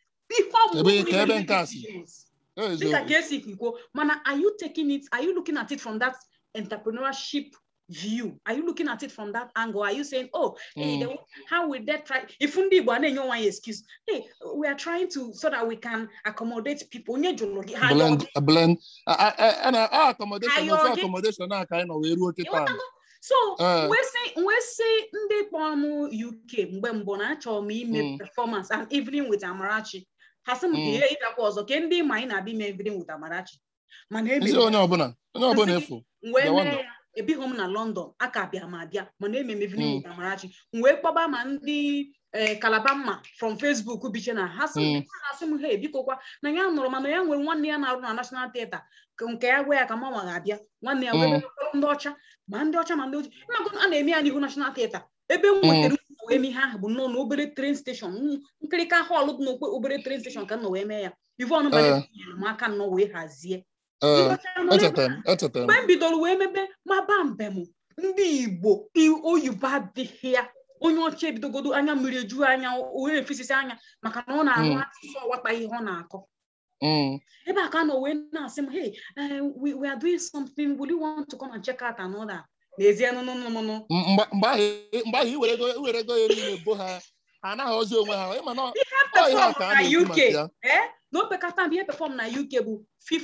ọmụmụ Ebe- pụrụ ka ime ebe ihe nke dị a si. indigenous. dịka eziokwu ka esi kwuo mana are you taking it are you looking at it from that entrepreneurship view are you looking at it from that angle are you saying oh hey, Mm. they, how will they try if ndị Igbo a na-enye onwe anyị excuse hey we are trying to so that we can accommodate people onye jụrụ gị ha blend yọọ gị. blend a- a- a- a na a accommodation Ayọ ofu gị. accommodation a ka anyị nọ wee ruo kịta Ịghọtago? so Eh. wee sị wee sị ndị kpọrọ m UK mgbe mbụ na achọrọ m ime Mm. performance and evening with Amarachi ha sị m ka Mm. ihe ịbịakwa ọzọ ke ndị ma anyị na-abịa ime evening with Amarachi mana ebe isi onye ọbụla onye ọbụla efu wee bịawa mee nọ. ya ebighị m na London aka bịa m abịa mana eme m evening Mm. with Amarachi m wee kpọba ma ndị eh, Kalabama from Facebook biche na ha sị m Mm. ha na-asị m he bikokwa na ya nụrụ mana ya nwere nwanne ya na-arụ na National Theatre ka nke ya gwa ya ka mmanwa ga-abịa nwanne ya wee Mm. bịakọrọ ndị ọcha ma ndị ọcha ma ndị ojii ịmagụ na a na-eme ya n'ihu National Theatre ebe m nwetara ụzọ wee mee ihe ahụ bụ nnọọ na obere train station mm, nkirika họl dị n'okpe obere train station ka m nọ wee mee ya Yvonne Eh. Bade nyere m aka nnọọ wee hazie Ee, Ndị ọcha nọ n'ebe echetara m echetara m mgbe m bidoro wee mebe maba mbem ndị igbo i- oyibo adịghị ya onye ọcha ebidogodo anya mmiri eju anya onye efesisi anya maka na ọ na-arụ Mm. asụsụ ọghọta ihe ọ na-akọ Mm. ebe a ka a nọ wee na-asị m hey eh, we, we are doing something will you want to come and check out another n'ezie nụnụnụnụ M- mgbe mgbe ahụ mgbe ahụ iwere ego iwere ego ya niile bo ha ha anaghị ozi onwe ha ịma na ọ ihe a perform ka a na na-ekwu UK maka ya eh na opekata mbe ihe perform na UK bụ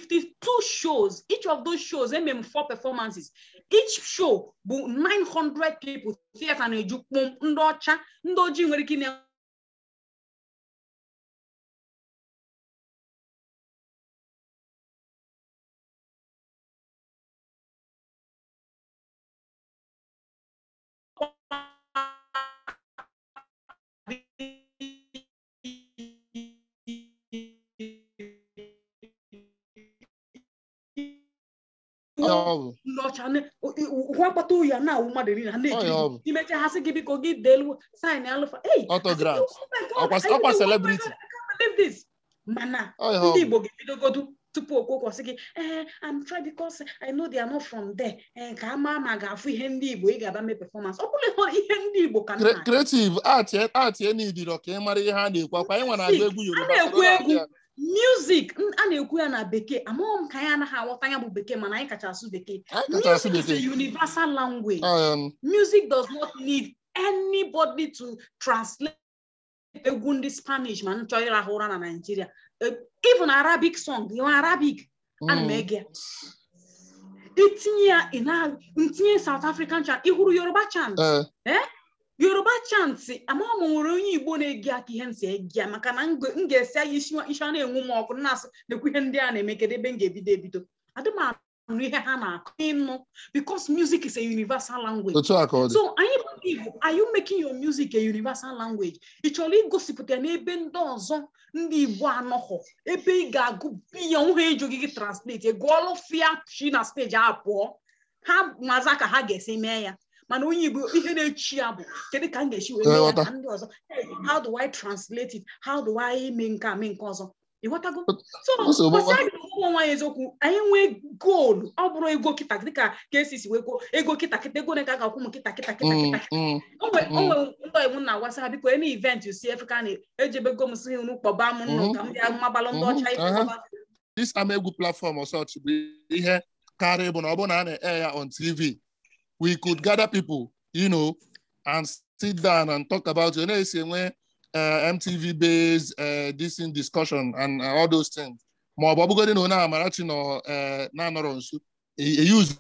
52 shows each of those shows eme m four performances each show bụ 900 people theater na-eju kpụm ndị ọcha ndị ojii nwere ike ine Ọ ya ọ bụ ndị ọcha na- o- i- hụ akpata oyi a na-awụ mmadụ niile ha na-ekiri Ọ ya ọ gị. bụ. imecha ha sị gị biko gị deelu sign alụfa hey Autograph. I said, "Oh my God, Ọkwa- are you ọkwa the- celebrity. I can't believe this." mana Ọ ya ọ ndị bụ. Igbo ga-ebidogodu tupu okwu sị gị ee I'm trying because I know they are not from there ee ka ama ma ga-afụ ihe ndị Igbo ị ga-aba mee performance ọ bụrụ ihe ndị Igbo ka Cre- nna creative art art enidiro ka ị mara ihe ha na-ekwu akwa anyị nwere agụ egwu a Yoruba na-ekwu soro ya egwu abịa. music n- a na-ekwu ya na bekee amaghị m ka anyị anaghị aghọta ya bụ bekee mana anyị kacha asụ bekee Anyị kacha asụ music is a bekee universal language Um, music does not need anybody to translate egwu ndị spanish ma m chọọ ịrahụ ụra na naijiria even arabic song you arabic ana m ege ya. itinye ya ị na- ntinye south african chant ị hụrụ yoruba chant Eh, yoruba chant ama m nwere onye igbo na-ege aka ihe nsị ege ya maka na m ga- m ga-esi anya isi isi a na-enwu m ọkụ na-asị nekwa ihe ndị a na-eme kedu ebe m ga-ebido ebido adị m anụ ihe ha na-akụ ịnụ because music is a universal language otu a ka ọ dị so anyị bụ ndị Igbo are you making your music a universal language ị chọrọ igosipụta ya n'ebe ndị ọzọ ndị Igbo anọghọ ebe ị ga-agụ biya nwe ejoghị gị translate gụọlụ fia shi na steji a pụọ ha maza ka ha ga-esi mee ya mana onye Igbo ihe na-echi ya bụ kedu ka m ga-esi wee mee ya Ịghọta. ka ndị ọzọ Hey, how do I translate it how do I mee nke a mee nke ọzọ ịghọtago so Nsogbu- gbasara ụmụ nwaanyị eziokwu anyị nwee goolu ọ bụrụ ego kịta dịka ka esi si wee kwuo ego kịta kịta ego na ka a ga-akwụ m kịta kịta kịta Mm, kịta mm. onwe Mm. onwe ndị iwu na-agwasa ha biko ene event si efeka na ejebego m si unu kpọba m nnụ ka m bịa mabalụ ndị ọcha Mhm, ife aha. kpọba. this ama egwu platform or such bụ ihe karịa bụ na ọ bụrụ na a na-air ya on TV we could gather people you know and sit down and talk about it na-esi enwe uh, MTV based uh, this in discussion and uh, all those things ma ọ bụ ọbụgodị na onye Amarachi nọ uh, na-anọrọ nso e- e use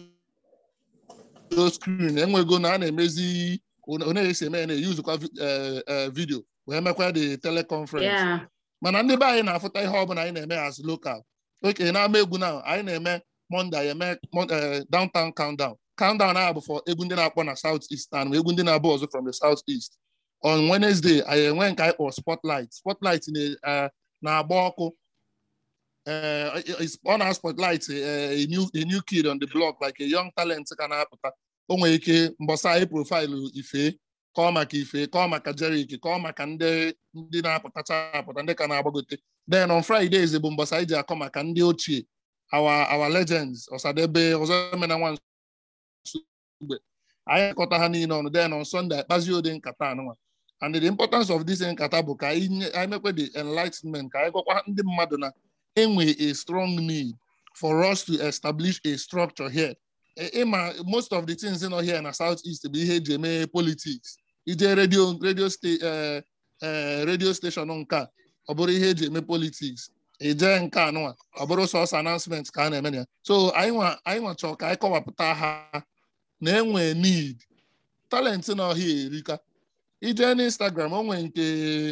those screen enwego na a na-emezi onye esi eme ya na-eyuzukwa vi- uh, uh, video wee mekwa the teleconference Yeah. mana ndị be anyị na-afụta ihe ọbụla anyị na-eme as local oke na-ama egwu na anyị na-eme Monday eme Mon- eh, downtown countdown countdown ahụ bụ for egwu ndị na-akpọ na south east and egwu ndị na-abụ ọzọ from the south east on Wednesday anyị enwe nke anyị kpọrọ spotlight spotlight na- eh, na-agba ọkụ eh, is- ọ na spotlight eh, a new a new kid on the block like a young talent ka na-apụta o nwere ike mbọsa anyị profaịlụ ife kọọ maka ife kọọ maka jerik kọọ maka ndị ndị na-apụtacha apụta ndị ka na-agbagote then on Fridays bụ mbọsa anyị ji akọ maka ndị ochie our our legends ọsadebe ọzọemena nwa nsugbe anyị kọta ha niile ọnụ then on Sunday akpazi ode nkata anụnwa and the importance of this nkata bụ ka anyị nye- anyị mekwe the enlightenment ka anyị gwakwa ndị mmadụ na enwe a strong need for us to establish a structure here Ị- ịma most of the things nọ here na south east bụ ihe eji eme politics ije redio redio sta- eh, eh, redio station nke a ọ bụrụ ihe eji eme politics ije nke anụnwa ọ bụrụ sọsọ announcement ka a na-eme na ya so anyị nwa anyị nwa chọrọ ka anyị kọwapụta ha na enwe need talent na ọhịa erika ije n'Instagram o nwere nke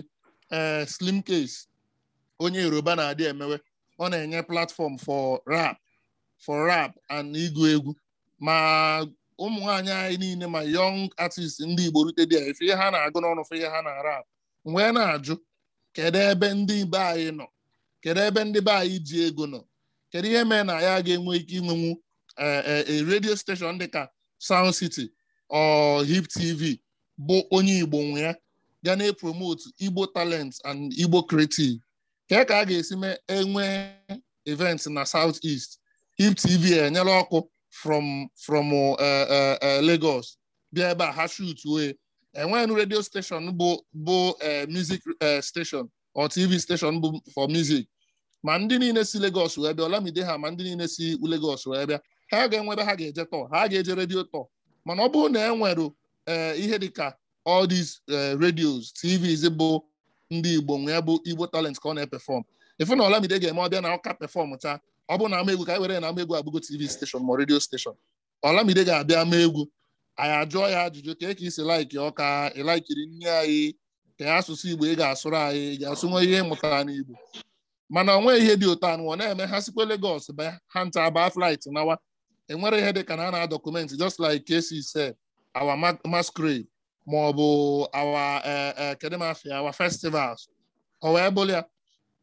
eh, slim case onye yoruba na-adị emewe ọ na-enye platform for rap for rap and ịgụ egwu ma ụmụ nwaanyị anyị niile ma young artist ndị igbo rute dị efe ihe ha na-agụ n'ọnụ fe ihe ha na rap wee na-ajụ kedu ebe ndị be anyị nọ kedu ebe ndị be anyị ji ego nọ kedu ihe mere na ya ga-enwe ike inwenwu eh, eh, a radio station dịka Sound City or Hip TV bụ onye igbo nwe ya ga na-epromote igbo talent and igbo creative ka ka a ga-esi mee enwe event na South East Hip TV enyela ọkụ from from uh, uh, uh, Lagos bịa ebe a ha shoot wee enweghị radio station bụ bụ uh, music uh, station or TV station bụ for music ma ndị niile si Lagos wee bịa Olamide ha ma ndị niile si Lagos wee bịa ha ga-enwe ebe ha ga-eje tọ ha ga-eje redio tọ mana ọ bụrụ na e nwere uh, ihe dịka all these uh, radios TVs bụ ndị Igbo nwee bụ Igbo talent ka ọ na-epefọm ifu na Olamide ga-eme ọbịa na ọka pefọm taa ọ bụ na ama egwu ka anyị were na ama egwu abụgo TV station ma redio station Olamide ga-abịa ama egwu anyị ajụọ ya ajụjụ ka eke isi laiki ọka ịlaikiri nne anyị ka ya asụsụ Igbo ị ga-asụrụ anyị ị ga-asụnwe ihe mụtara n'Igbo mana onwe ihe dị otu anụ ọ na-eme ha sikwa Lagos ba ha nta baa flight nawa enwere ihe dị ka na a na-adọkumenti just like KC said our ma- masquerade ma ọ bụ our eh, eh, kedu m afịa our festivals ọ wee bụrụ ya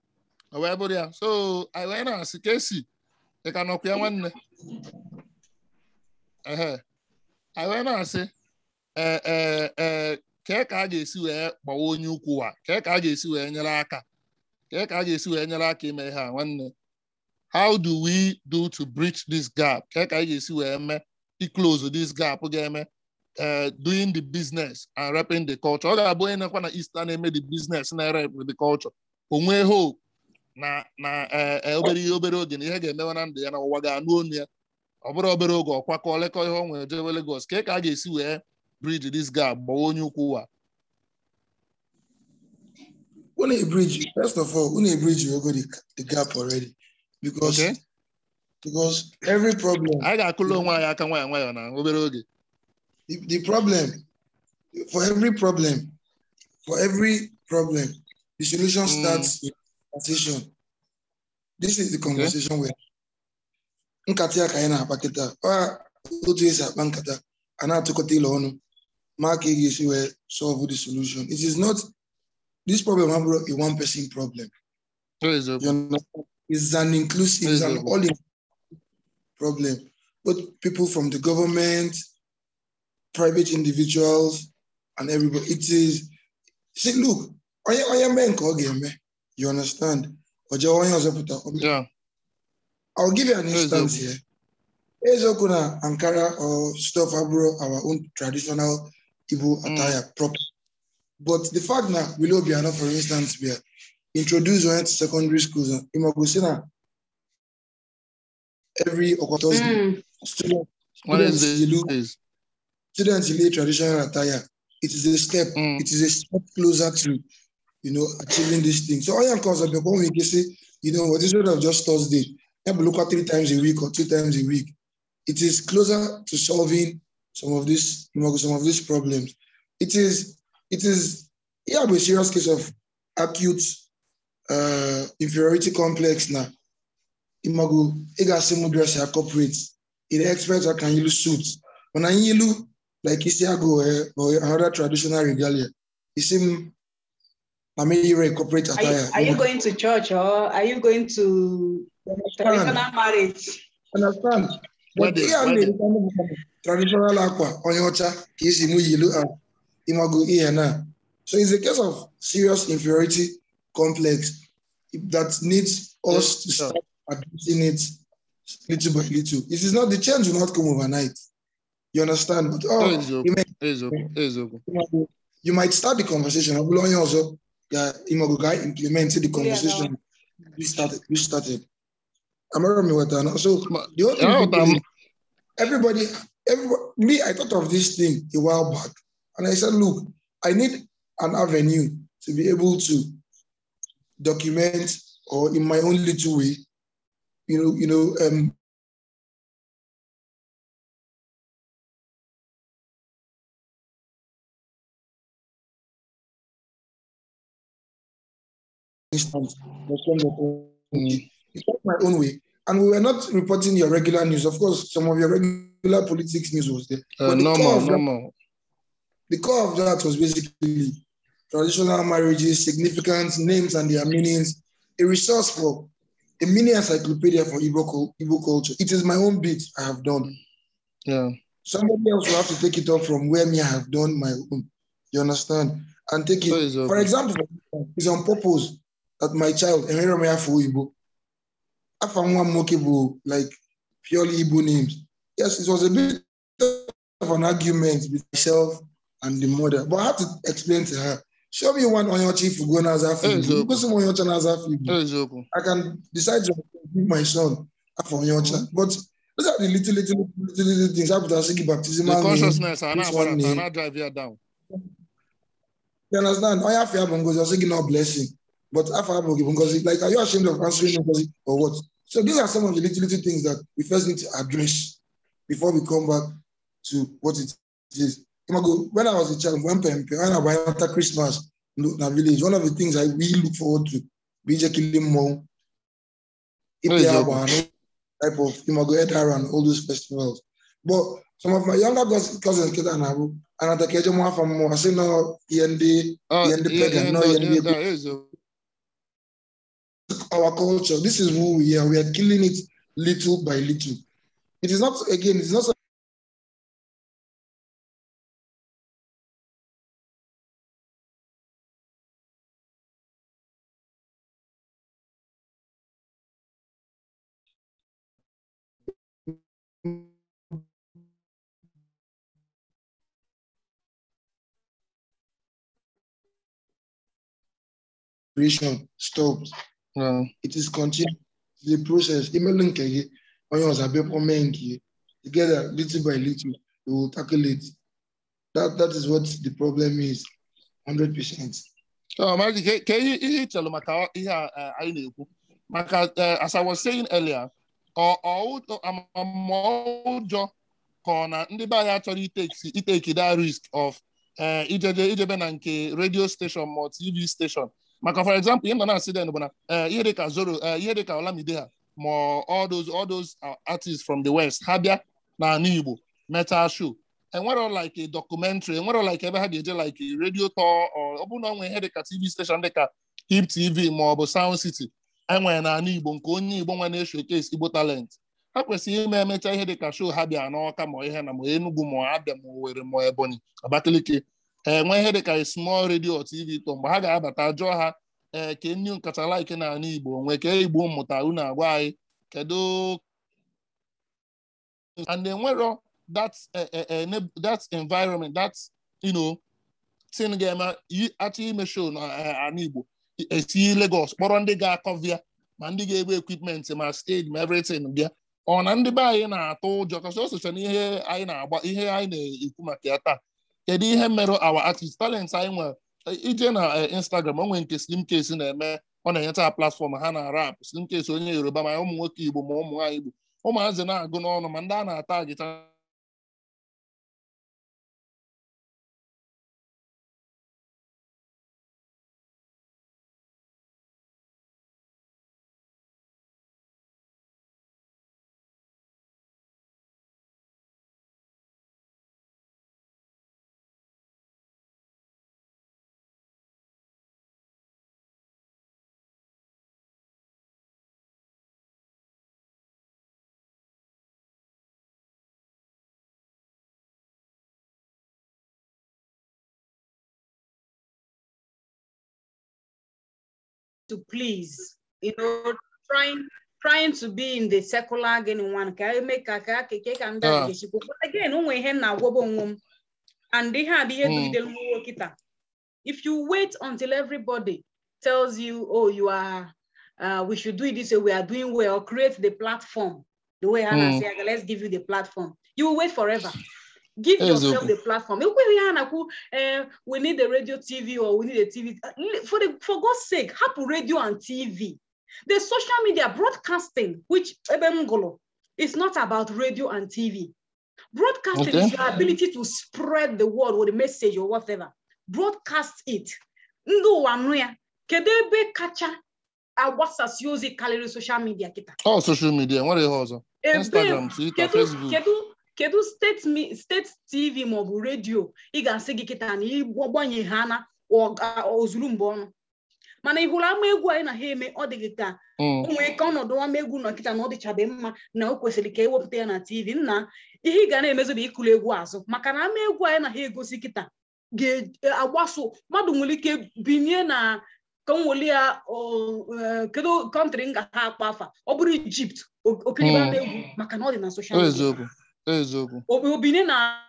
ọ wee bụrụ ya so anyị wee na-asị ka esi ị ka nọkwa ya nwanne ehe anyị wee na-asị ee ee ee kee ka a ga-esi wee gbawa onye ukwu wa kee ka a ga-esi wee nyere aka kee ka a ga-esi wee nyere aka ime ihe a nwanne how do we do to bridge this gap kee ka anyị ga-esi wee mee iclose this gap ga-eme uh, doing the business and repping the culture. Ọ ga-abụ onye na-ekwa na East na-eme the business na-rep with the culture. Onwe hope na na eh, eh, obere ihe obere oge na ihe ga-emewe na ndụ ya na ụwa ga-anụ onu ya. Ọ bụrụ obere oge ọkwakọ lekọ ihe ọ nwere jewe Lagos ka ka a ga-esi wee bridge this gap gbawa onye ukwu ụwa. when a bridge, first of all, when a bridge, you go the, the gap already. Because Okay. because every problem, anyị ga-akụla onwe anyị aka nwayọ nwayọ na obere oge the, the problem, for every problem, for every problem, the solution Mm. starts with conversation. This is the conversation where nkata ya ka anyị na-akpa kịta ọ otu esi akpa nkata a na-atụkọta ile ọnụ ma ka ị ga-esi wee solve the solution it is not this problem abụrụ a one person problem eziokwu you understand? it's an inclusive it's an Exactly. all problem both people from the government private individuals and everybody it is see look onye onye mee nke ọ ga-eme you understand o jee onye ọzọ pụta ọ bịa ya I'll give you an instance Eziokwu. here. Eziokwu na Ankara or stuff abroad, our own traditional Igbo Mm. attire proper. But the fact that Willow Biano, for instance, we are introduced when to secondary schools, uh, Imagosina, every Thursday, Mm. student, Wednesday students, you look, is students in traditional attire. It is a step. Mm. It is a step closer to, you know, achieving this thing. So all your concept, when we can say, you know, what is sort of just Thursday, have a look at three times a week or two times a week. It is closer to solving some of these, you know, some of these problems. It is, it is, yeah, a serious case of acute uh, inferiority complex now. Imago, ega simo dress ya corporate. It expects I can use suits. When I use like Isiago eh, or another traditional regalia, it seem I mean you're a corporate Are you, attire. are you going to church or are you going to traditional marriage? understand? But Wedding, ihe a wedding. na-eri kind of traditional akwa onye ọcha ka esi mụ yilu a imago ihe na. So it's a case of serious inferiority complex that needs us to Yes, start addressing it little by little. It is not the change will not come overnight. You understand? But oh, eziokwu you, may, eziokwu eziokwu imago, you might start the conversation. ọ bụrụ onye ọzọ ya imago ga implement the conversation we started. We started. Amara me what I So Ma- the whole thing Yeah, is but I'm- everybody, everybody, me, I thought of this thing a while back, and I said, look, I need an avenue to be able to document or in my own little way, you know, you know, um, instance, Mm. it's not my own way. And we were not reporting your regular news. Of course, some of your regular politics news was there. Uh, But the core normal of that- normal the core of that was basically traditional marriages, significance, names and their meanings, a resource for a mini encyclopedia for Igbo, cul- Igbo culture. It is my own bit I have done. yeah Somebody else will have to take it up from where me I have done my own. You understand? And take So it. it's okay. For example, it's on purpose that my child, Emirome Afo Igbo, Afanwa Mokebu, like purely Igbo names. Yes, it was a bit of an argument with myself and the mother, but I had to explain to her. Show me one on your chief who go Nazafi. Eziokwu. Because someone your Nazafi. eziokwu I can decide to give my son Afon Yocha. But those are the little, little, little, little things. After Sigi the baptismal name, consciousness ana this one agbara name. ana drive ya down You understand? I have to have Ngozi, Sigi no blessing. But after have Ngozi, like, are you ashamed of answering Ngozi or what? So these are some of the little, little things that we first need to address before we come back to what it is. Imago, When I was a child, when Pempe, when I went after Christmas in the village, one of the things I really look forward to, BJ Kilimo, Eziokwu. type of Imago Edar and all those festivals. But some of my younger cous- cousins get an abu, and at the Kejo from more, I say no, END, Oh, Yeah, the yeah, pagan, yeah, no, no, yeah, yeah, the- yeah, eziokwu our culture. This is who we are. We are killing it little by little. It is not again. It's not. Creation stopped. Yeah. It is continued. The process. Email link again. When you was a bit menki, together little by little, we will tackle it. That that is what the problem is. Hundred percent. Oh, Maji, ka ka ihe ihe ị chelụ maka ihe a eh, anyị na-ekwu maka eh, as I was saying earlier ọ ọ ụjọ ama ụjọ ka ọ na ndị be anyị achọrọ iteki iteki that risk of eh, ijeje ijebe na nke radio station ma ọ TV station maka for example ihe m nọ na-asị den bụ na eh, ihe dịka Zoro eh, ihe dịka Olamide ha ma all those all those uh, artists from the west ha bịa n'ala Igbo metal show enwero like a documentary enwero like ebe ha ga-eje like a radio tour ọ bụrụ na ọ nwee ihe dịka tv station dịka hip tv ma ọ bụ sound city enwere n'ala igbo nke onye igbo nwe na-eshowcase igbo talent ha kwesịrị ime emecha ihe dịka show ha bịa n'ọka ma ihe na ma enugu ma abịa ma owere ma ebonyi abakaliki enwe ihe dịka a small radio or tv tour mgbe ha ga-abata jụọ ha ee ke nnu nkacha like n'ala igbo nwee ke igbo mmụta unu agwa anyị kedu and enwero that uh, uh, uh, that environment that you know thing ga-eme achọ ime show na ala Igbo esi Lagos kpọrọ ndị ga-akọvia ma ndị ga-ebu equipment ma stage ma everything bịa ọ na ndị be anyị na-atụ ụjọ kasị o socha na ihe anyị na-agba ihe anyị na-ekwu maka ya taa kedu ihe mere our artist talent anyị nwere ije na Instagram o nwere nke Slim Case na-eme ọ na-enyeta platform ha na rap Slim Case onye Yoruba ma ụmụ nwoke Igbo ma ụmụ nwaanyị Igbo ụmụazị na-agụ n'ọnụ ma ndị a na-ata agịta to please, you know, trying trying to be in the secular again one ka eme ka ka keke ka ndị Ah. a ga-echikwa but again onwe ihe m na-agwọba onwe m and ihe a bụ ihe Mm. dugidere m nwa kịta if you wait until everybody tells you oh you are uh, we should do it this way we are doing well or create the platform the way Hannah Mm. say "Okay, let's give you the platform you will wait forever give yourself Eziokwu. the platform ekweghị ha na-akwu eh, we need a radio tv or we need a tv Uh, for the for god's sake hapụ radio and tv the social media broadcasting which ebe m gụrụ is not about radio and tv broadcasting is Okay. your ability to spread the word with a message or whatever broadcast it ndị ụwa nụ ya kedu ebe kacha agbasasị ozi karịrị social media kịta ọ social media nwere ihe ọzọ Ebe- Instagram Twitter kedu Facebook kedu kedu steeti mi- steeti tv maọbụ redio ị ga-asị gị kịta na ịgbanye ha na ọ ga- ozuru mgbe ọnụ mana ị hụrụ ama egwu anyị na ha eme ọ dị gị ka Mm. o nwere ka ọnọdụ ama egwu nọ kịta na ọ dịchabe mma na o kwesịrị ka ewepụta ya na tv nna ihe ị ga na-emezu bụ ịkụrụ egwu azụ maka na ama egwu anyị na ha egosi kịta ga-agbaso mmadụ nwere ike binye na ka m weli ya ọ, eh, kedu kọntrị m ga ha akpa afa ọ bụrụ ijipt o- okiribe ama egwu maka na ọ dị na soshal Ọ midia eziokwu ọ eziokwu Obi- obinye na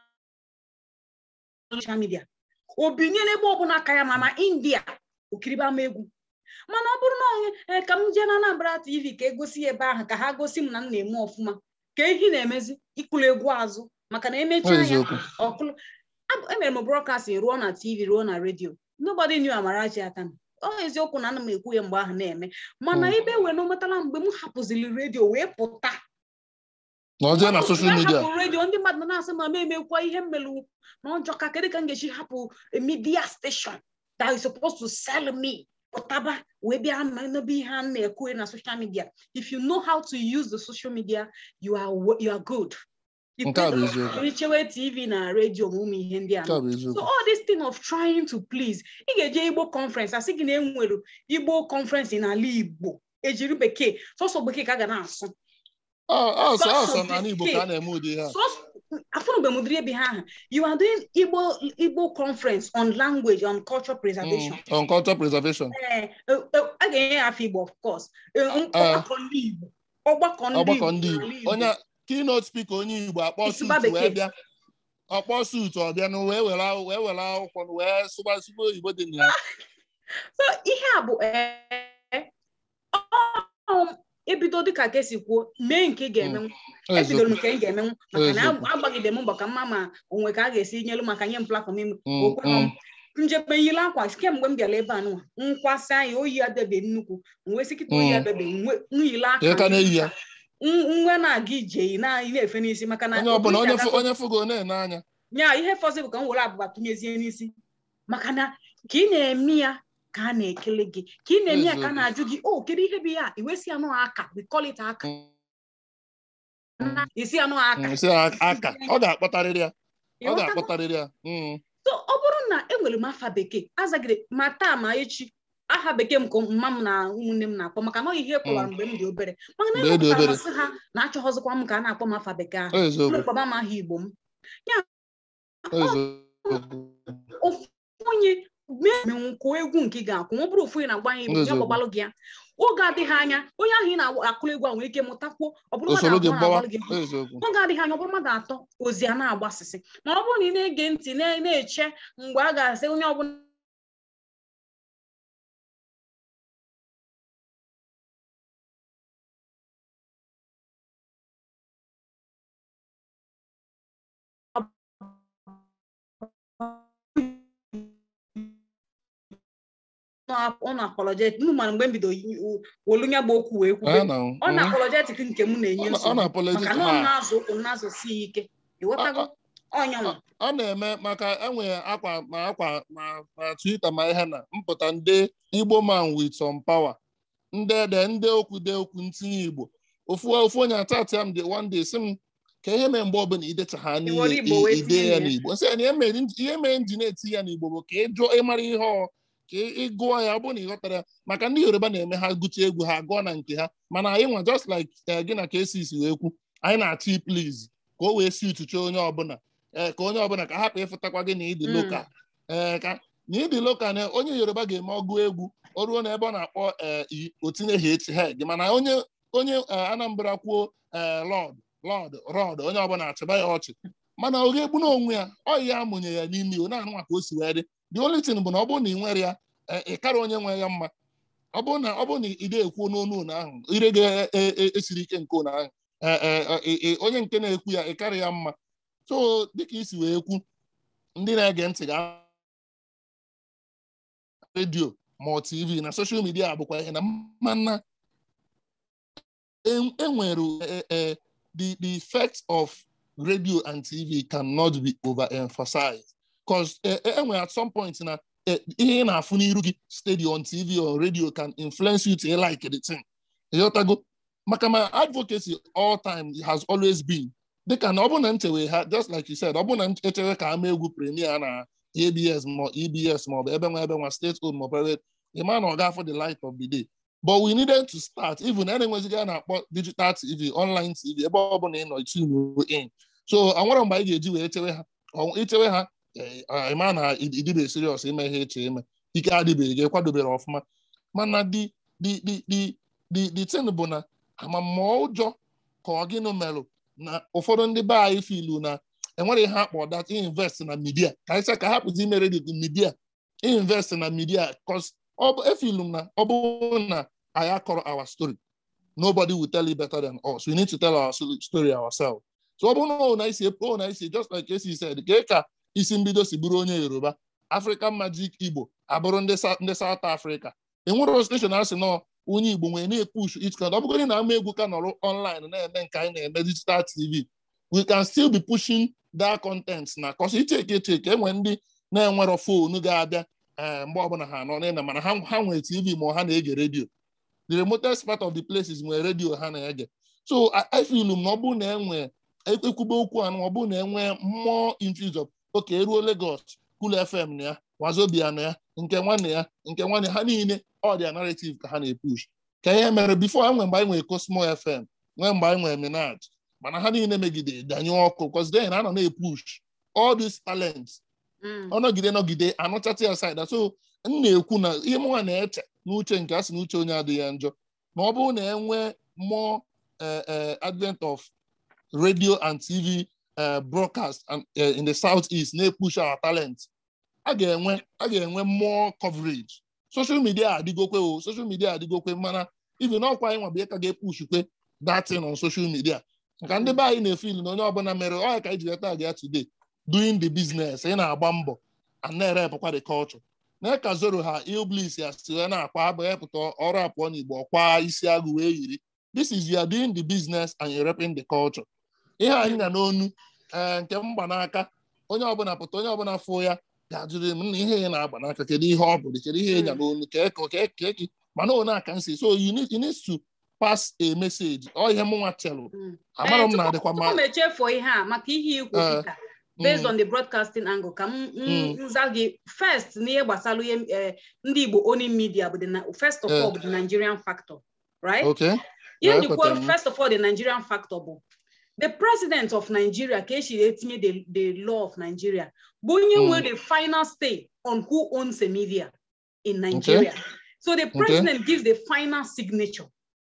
social media obinye n'ebe ọbụla aka ya ma na india okiribe ama egwu mana ọ bụrụ na onye ee ka m jee na Anambra TV ka egosi ya ebe ahụ ka ha gosi m na m na-eme ọfụma ka ehi na-emezi ịkụrụ egwu azụ maka na ọ emechaa ya eziokwu ọkụlụ Ab- emere m broadcasting ruo na tv ruo na redio nobody knew Amarachi Atami ọ eziokwu na ana m ekwu ya mgbe ahụ na-eme mana Mm. ebe wee n'ometala mgbe m hapụziri redio wee pụta na ọ jee na Mmadụ social mgbe a media hapụrụ redio ndị mmadụ na-asị ma m emekwa ihe mmelu na ọjọọ ka kedu ka m ga-esi hapụ a media station that is supposed to sell me pụtaba wee bịa ma n'ebe ihe a na-ekwu na social media if you know how to use the social media you are wo- you are good You nke a bụ could- eziokwu ichewe tv na redio ma ụmụ ihe ndị a nke a bụ so eziokwu all this thing of trying to please ị ga-eje igbo conference asị gị na enwere igbo conference n'ala igbo ejiri bekee sọsọ bekee ka a ga na-asụ ọ ọsọ Sọsọ ọsọ n'ala Igbo ka a bekee. na-eme ụdị ihe a afụnugbe m ụdịrị ebe ha ahụ you are doing igbo igbo conference on language on culture preservation Mm. on culture preservation Eh, eh, eh, a ga-enye ya afọ igbo of course Eh, m- Eh. ọgbakọ ndị igbo ọgbakọ ndị ọgbakọ igbo ndị n'ala Igbo Igbo. onye keynote speaker onye Igbo akpọ Ịsụba suit wee bekee. bịa ọkpọ suit ọ bịa na wee were akwụ- wee were akwụkwọ na wee sụba sụba oyibo dị na ya so ihe a bụ eh, ọ- ebido dịka ka esi kwuo mee nke ị ga-emenwu Ọ ebidoro m eziokwu nke m ga-emenwu maka na Eziokwu. agbagide m mbọ ka mma ma onwe ka a ga-esi nyelu maka nye m platform ime Mm, okwenụ m mm. njebe yiri akwa kemgbe m bịara ebe a nụwa nkwasị anyị oyi adebe nnukwu nwee sị kịta oyi Mm. adebe nyile aka Ka ị ka na-eyi ya n- nwe na-aga ije na ị na-efe n'isi maka na onye ọbụla otu onye isi fụ- aga- onye fụgo na-ene anya nya ihe fọzọ bụ ka m were abụba tụnyezie n'isi maka na ka ị na-eme ya ka a na-ekele gị ka ị na-eme ya ka a Eziokwu. na-ajụ gị o kedu ihe bụ ya iwesi anụ aka we call it aka Mm. isi anụ aka Mm, sị ya aka ọ ga-akpọtarịrị ya ọ Ịghọtago? ga-akpọtarịrị ya Mm. so ọ bụrụ na enwere m afa bekee azagide ma taa ma echi aha bekee m ka mma m na ụmụnne m na-akpọ maka na ọ ihe kpọwara mgbe m dị obere maka na Mgbe ị dị ewepụtara obere. masị ha na achọghọzikwa m ka a na-akpọ m afa bekee ahụ Ọ eziokwu mkpọba m aha igbo m ọ eziokwu ofu onye mee kwuo egwu nke ị ga-akwụ ma ọ bụrụ ofu onye na-agba anyị igbo ya Eziokwu. gbagbalụ gị ya oge adịghị anya onye ahụ ị na-akụrụ egwu a nwere ike mụtakwuo ọ bụrụ mmadụ usoro gị abụọ gbawa na-agbalụ gị egwu. ọ eziokwu oge adịghị anya ọ bụrụ mmadụ atọ ozi a na-agbasịsị ma ọ bụrụ na ị na-ege ntị na- na-eche mgbe a ga-asị onye ọbụla ọ na-apologetic m mara mgbe m bido wolu nya gba okwu wee kwube Ee, na ọ na-apologetic nke m na-enye Ọ na- ọ nsogbu na-apologetic maka na ọ ha. na-azụ ụkwụ m na-azụsi ya ike ịghọtago ọnyanwa ọ na-eme maka enwe akwa ma akwa ma ma Twitter ma ihe na mpụta ndị Igbo man with some power ndị ede ndị okwu de okwu ntinye Igbo ofu ofu onye atati m dị one day sị m ka ihe mee mgbe ọbụla idecha ha I were n'ihe Igbo wee ide tinye ya ya. n'Igbo nsị ya na ihe mere ihe mere m ji na-eti ya n'Igbo bụ ka ị jụọ ịmara ihe ọ ka ị gụọ ya ọ bụrụ na ị ghọtara ya maka ndị Yoruba na-eme ha gụcha egwu ha gụọ na nke ha mana anyị nwa just like eh, gị na ka esi isi wee kwu anyị na-achọ please ka o wee si utuche onye ọbụla ee ka onye ọbụla ka hapụ ịfụtakwa gị na ịdị Mm. lokal ee ka na ịdị lokal na onye yoruba ga-eme ọgụ egwu o ruo n'ebe ọ na-akpọ ee i- o tinyeghị echi head mana onye onye ee, anambra kwuo ee lọd lọd rọd onye ọbụla achịba ya ọchị mana ọ ga-egbu n'onwe ya ọ ya amụnye ya n'ime ya ọ na-anụ maka o si wee dị the only thing bụ na ọ bụrụ na ị nwere ya ee, ị kara onye nwe ya mma ọ bụrụ na ọ bụrụ na ị na-ekwu n'onu ụnụ ahụ ire ga-esiri ike nke ụnụ ahụ ee, ee, ee, ee, onye nke na-ekwu ya ị karị ya mma so dịka isi wee kwu ndị na-ege ntị ga redio ma ọ tv na soshal midia bụkwa ihe na mana en- enwere eh, eh, the the effect of radio and tv cannot be overemphasized because enwere at some point na eh, ihe ị na-afụ n'iru gị steady on tv or radio can influence you to like the thing ịghọtago maka ma advocacy all time has always been dịka na ọ bụ na nchewe ha just like you said ọ bụ na echewe ka ama egwu premier na abs ma ebs ma ọ bụ ebe nwa ebe nwa state owned ma private ịma na ọ ga-afụ the light of the day but we needed to start even na enwezighị a na-akpọ digital tv online tv ebe ọ bụla ị nọ itunu in so anwere mgbe anyị ga-eji wee chewe ha Ọ- ichewe ha eh, ah, ịma na idibe serious ime ihe eche ime ike adịbeghị gị kwadobere ọfụma mana the the the the the the thing bụ na amamma ụjọ ka ọ gịnụ merụ na ụfọdụ ndị be anyị filu na enwere ihe akpọ that invest na media ka anyị sị ka hapụzi ime redio media invest na media cause ọ bụ efilu m na ọ bụrụ na anyị akọrọ our story nobody will tell you better than us we need to tell our so- story ourselves so ọ bụrụ na ọ na isi ọ na isi just like esi said ka ka isi mbido si bụrụ onye yoruba african magic igbo abụrụ ndị Sa- ndị south africa enwere station asị nọ onye igbo nwere na-epush it kind ọ bụgodị na ama egwu ka nọrọ online na-eme nke anyị na-eme digital tv we can still be pushing that content na kọsị icheke echeke enwe ndị na-enwerọ fonu ga-abịa eh, mgbe ọbụla ha nọ n'ịna mana ha ha nwere tv ma ha na-ege redio the remotest part of the places nwere redio ha na-ege so I- I feel m na ọ bụrụ na enwe ekwube okwu anụ ọ bụrụ na enwe mmụọ infuse of oke eruo Lagos Cool FM na ya Wazobia na ya nke nwanne ya nke nwanne ha niile ọ dị narrative ka ha na-epush ka ihe mere before enwe mgbe anyị nwere Cosmo FM nwee mgbe anyị nwere Minaj mana ha niile megide danyụọ ọkụ because then a nọ na-epush all these talents Mm. ọ nọgide nọgide anụchata ya side so m na-ekwu na ihe mụnwa na-eche n'uche nke a sị na uche onye adịghị ya njọ na ọ bụrụ na enwee more eh, eh, advent of radio and tv eh, broadcast and, eh, in the southeast na-epush our talent a ga-enwe a ga-enwe more coverage social media adịgokwe o social media adịgokwe mana even ọkwa anyị nwa bụ ihe ka ga-epushkwe datin on social media nka ndị be anyị na-efe ilu na onye ọbụla mere ọ ya ka anyị ji leta gị ya today doing the business ị na-agba mbọ and na-erepụkwa the culture na ka zoro ha iblis ya si wee na-akwa abụ epụta ọrụ apụọ n'igbo ọkwa isi agụ wee yiri this is you are doing the business and you're repping the culture ihe anyị na n'onu ee nke mgbanaka onye ọbụla pụta onye ọbụla fụ ya ga-ajụrụ m na ihe ya na-agba n'aka kedu ihe ọ bụrụ kedu ihe ya n'onu keke mana one aka nsi so you need, you need to pass a message ọ ihe mụnwa chelụ amara m na-adịkwa tupu m mma echefuo ihe a maka ihe ikwu Eh, kịta based mm, on the broadcasting angle ka m m- Mm. nza gị first n'ihe gbasara ihe eh, ndị Igbo owning media bụ the na- first of Eh. all bụ the Nigerian factor right okay ihe Yeah, njikwa ekwetara m. first of all the Nigerian factor bụ the president of Nigeria ka esi etinye the, the law of Nigeria bụ onye Mm. nwe the final say on who owns a media in Nigeria so the president gives the final signature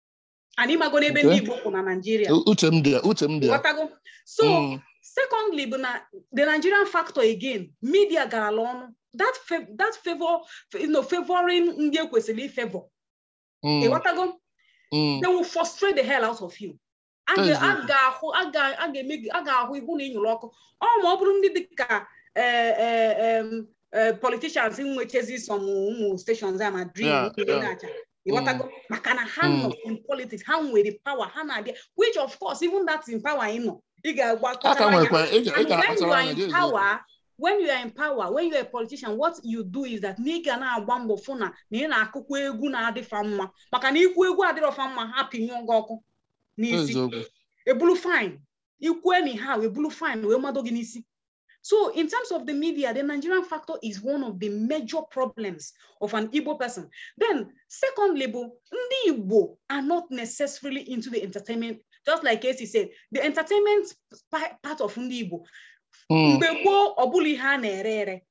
and ịmago n'ebe Okay. ndị Igbo kwụ na Nigeria uche m dị ya uche m dị ya Ghọtago? so Mm, secondly bụ na the Nigerian factor again media garala ọnụ that fa- that favor you know, favoring ndị ekwesịrị ifavor mm, ịghọtago mm, they will frustrate the hell out of you a ga- a Eziokwu. ga-ahụ a ga- a ga-eme gị- a ga-ahụ ihu na ịnyụrụ ọkụ ọ ma ọ bụrụ ndị dịka eh, eh, em, eh, politicians nwechezi some ụmụ stations a ma dream Yeah, ụmụ yeah. na-acha ịghọtago maka na ha Mm. nọ in politics ha nwere power ha na-abịa which of course even that in power ị nọ ị ga-agba aka kọchara anya. nwekwa ị ga- ị And when you ga-akpachara are anya in gị eziokwu. power, when you are in power, when you are a politician, what you do is that na ị ga na-agba mbọ fụ na na ị na-akụkwa egwu na-adịfa mma maka na ikwu egwu adịrọfa mma ha pinyụọ gị ọkụ n'isi eziokwu ebulu fine ikwu anyhow ebulu fine wee mado gị n'isi so in terms of the media the nigerian factor is one of the major problems of an igbo person then secondly bụ ndị igbo are not necessarily into the entertainment just like Casey said the entertainment pa- part of ndị igbo Mm, mgbe gboo ọ bụla ihe a na-ere ere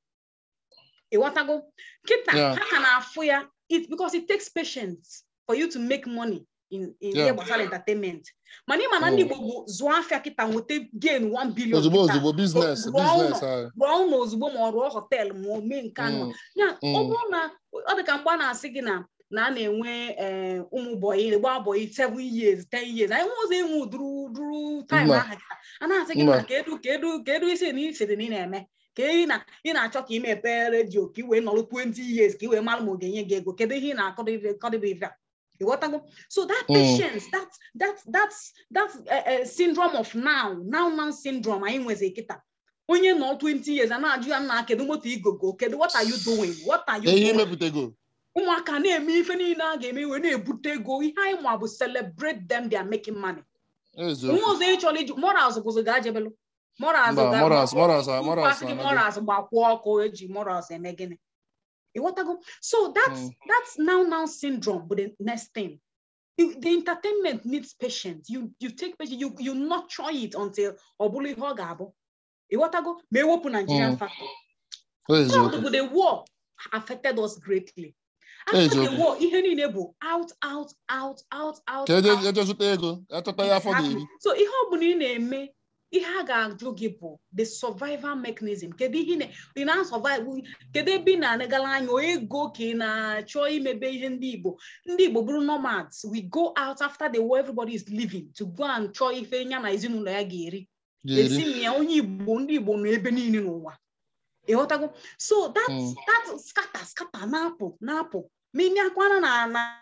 ịghọtago kịta Yeah. ha ka na-afụ ya it because it takes patience for you to make money in in Yeah. ihe gbasara entertainment mana ịma na ndị Mm. Igbo bụ zụọ afịa kịta nweta gain 1 billion ozugbo kịta. ozugbo biznes rụọ biznes ụlọ. ahụ rụọ ụlọ ozugbo ma ọ rụọ họteelụ ma o mee nke anụ Mm, ya ọ Mm. bụrụ na ọ dị ka mgbe a na-asị gị na na a na-enwe eh, ụmụ bọyị gba bọyị 7 years 10 years anyị nwe ụzọ enwe duru duru time Mba. ahụ kịta a na-asị gị Mba. na kedu kedu kedu isi na isiri na ị na-eme ka ị na ị na-achọ ka ị mepee redio ka ị wee nọrọ 20 years ka ị wee mara ma ọ ga-enye gị ego kedu ihe ị na-akọdịbe ịghọtago so that Mm. patience that that that's that uh, uh, syndrome of now now now syndrome anyị nwezi kịta onye nọ 20 years a na-ajụ ya nna kedu moto igogo kedu what are you doing what are you ihe doing imepụtago ụmụaka na-eme ife niile a ga-eme wee na-ebute ego ihe anyị ma bụ celebrate them they are making money nwa eziokwu ọzọ ịchọrọ iju morals bụzi ga-ajebelu morals Mba, ga- morals- ma- morals- ụkwụ morals asị gị anago. morals gbakwuo ọkụ eji morals eme gịnị ịghọtago so that's Mm. that's now now syndrome bụ the next thing You- the entertainment needs patience you you take patience you you nurture it until ọ bụrụ ihe ọ ga-abụ ịghọtago ma ewepụ Nigerian Mm. factor eziokwu Third bụ the war affected us greatly after the Eziokwu. war ihe niile bụ out out out out out ka eje out. eje zụta ego achọta ya afọ Exactly. ga-eri so ihe ọ bụla ị na-eme ihe a ga-ajụ gị bụ the survival mechanism kedu ihe ị na- ị na-survive kedu ebe ị na-anagala anya o ego ka ị na-achọ imebe ihe ndị Igbo ndị Igbo bụrụ nomads we go out after the war everybody is living to go and chọọ ife ya na ezinụlọ ya ga-eri esi ga-eri m ya onye Igbo ndị Igbo nọ ebe niile n'ụwa ịghọtago so that Mm. that scatter scatter na-apụ na-apụ ma ime akwana na na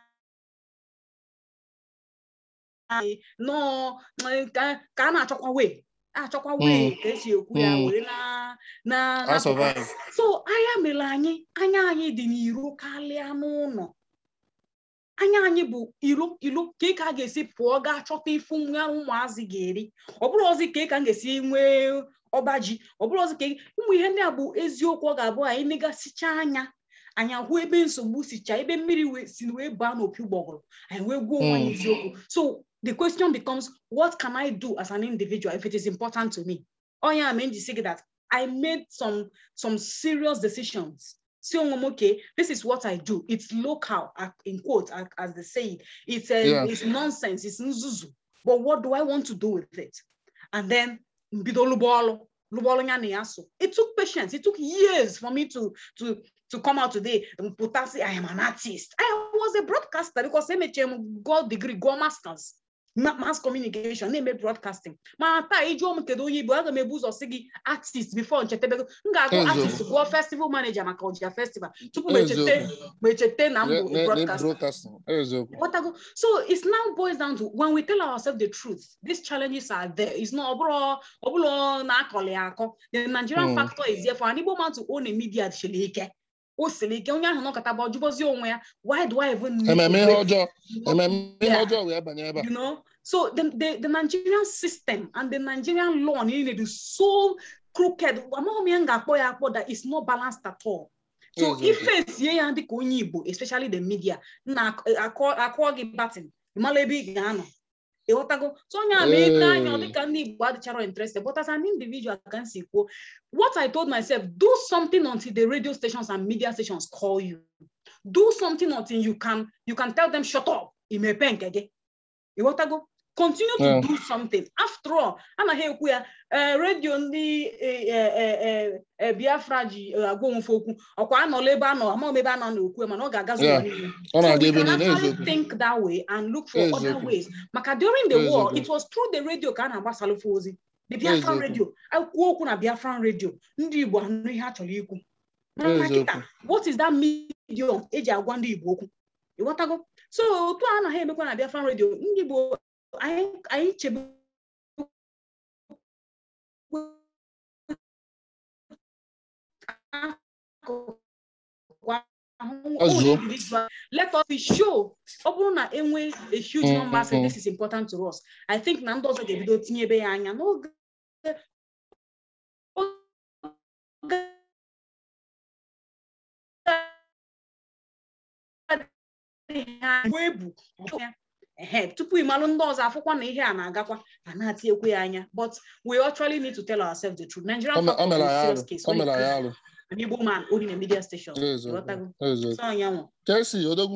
nọọ ka ka a na-achọkwa wee achọkwa wee ka esi ekwu ya Mm. wee na na I na- survive so anya mere anyị anya anyị dị n'iro karịa n'ụlọ anya anyị bụ ilo ilo ka ị ka a ga-esi pụọ gaa chọta ifu nwa ụmụazị ga-eri ọ bụrụ ozi ka ị ka m ga-esi nwee ọba ji ọ bụrụ ozi ka ị- ụmụ ihe ndị a bụ eziokwu ọ ga-abụ anyị negasịcha anya anyị ahụ ebe nsogbu sicha ebe mmiri wee- si wee baa n'opi ụgbọgụrụ anyị wee gwuo onwe anyị Mm. eziokwu so the question becomes what can I do as an individual if it is important to me ọ ya mere m ji sị gị that I made some some serious decisions si onwe m okay this is what I do it's local uh, in quote as, as they say it. it's, uh, Yeah. it's nonsense it's nzuzu but what do I want to do with it and then mbido lụba ọlụ lụba ọlụ ya na ya so it took patience it took years for me to to to come out today and put out say I am an artist I was a broadcaster because emechie m go degree go masters ma- mass communication na-eme broadcasting ma taa ịjụọ m kedu onye igbo aga m ebu ụzọ sị gị artist before nchetebego m ga-agụ Eziokwu. artist gụọ festival manager maka ọja festival tupu m Eziokwu. echete ma echete na m Ne- bụ ne- ne- broadcaster broadcasting eziokwu Whatever. So it now boils down to when we tell ourselves the truth, these challenges are there. It's not obro obro na akọli akọ. The Nigerian Mm. factor is there for an Igbo man to own a media siri ike. O siri ike onye ahụ nọkọta bụ ọjụbọzi onwe ya. Why do I even need ememe to ihe wait? ọjọọ ememe ihe Yeah. ọjọọ wee banye ebe a You know, so the, the, the Nigerian system and the Nigerian law needed is so crooked. Amaghị m ya m ga-akpọ ya akpọ that is not balanced at all. So Eziokwu. ife esie ya dịka onye Igbo, especially the media, na akọ akọ gị batin, ịmala ebe ị ga-anọ. ịghọtago so onye a ma ego anya ọ Ee. dịka ndị Igbo adịchara interested but as an individual ka m si kwuo what I told myself do something until the radio stations and media stations call you do something until you can you can tell them shut up imepe nke gị ịghọtago continue to Yeah. do something after all anaghị ekwu ya eh, redio ndị eh, eh, eh, eh, Biafra ji eh, agwa onwefe okwu ọkwa anọla ebe anọ amaghị m ebe anọ na-ekwu ya mana ọ ga-agazi ụwa Yeah. niile ọ So na-aga we ebe can niile actually eziokwu think that way and look for other Eziokwu. ways. Maka during the war, Eziokwu. it was through the radio ka a na-agbasalụfe ozi. The Biafran Eziokwu. radio. Akwuo okwu na Biafran radio. Ndị Igbo anụ ihe a chọrọ ikwu. Mana na Eziokwu. kịta, what is that medium eji agwa ndị Igbo okwu? Ịghọtago? So otu a anaghị emekwa na Biafran radio. Ndị Igbo anyị anyị chebe Ọzụọ. individual let us be show ọ bụrụ na enwe a huge Mm, number say mm, this is important to us i think na ndị ọzọ ga-ebido tinyebe ya anya n'oge oge adịghị anya, mgbe ebu ya. Ehe, tupu ịmalụ ndị ọzọ afụkwa na ihe a na-agakwa a na-atinyekwa ya anya but we actually need to tell ourselves the truth Nigerian O me- o factor is mere a ya serious arụ case o when it mere ya comes arụ to an Igbo man owning a media station eziokwu Ịghọtago? eziokwu So anyanwụ kesi odogwu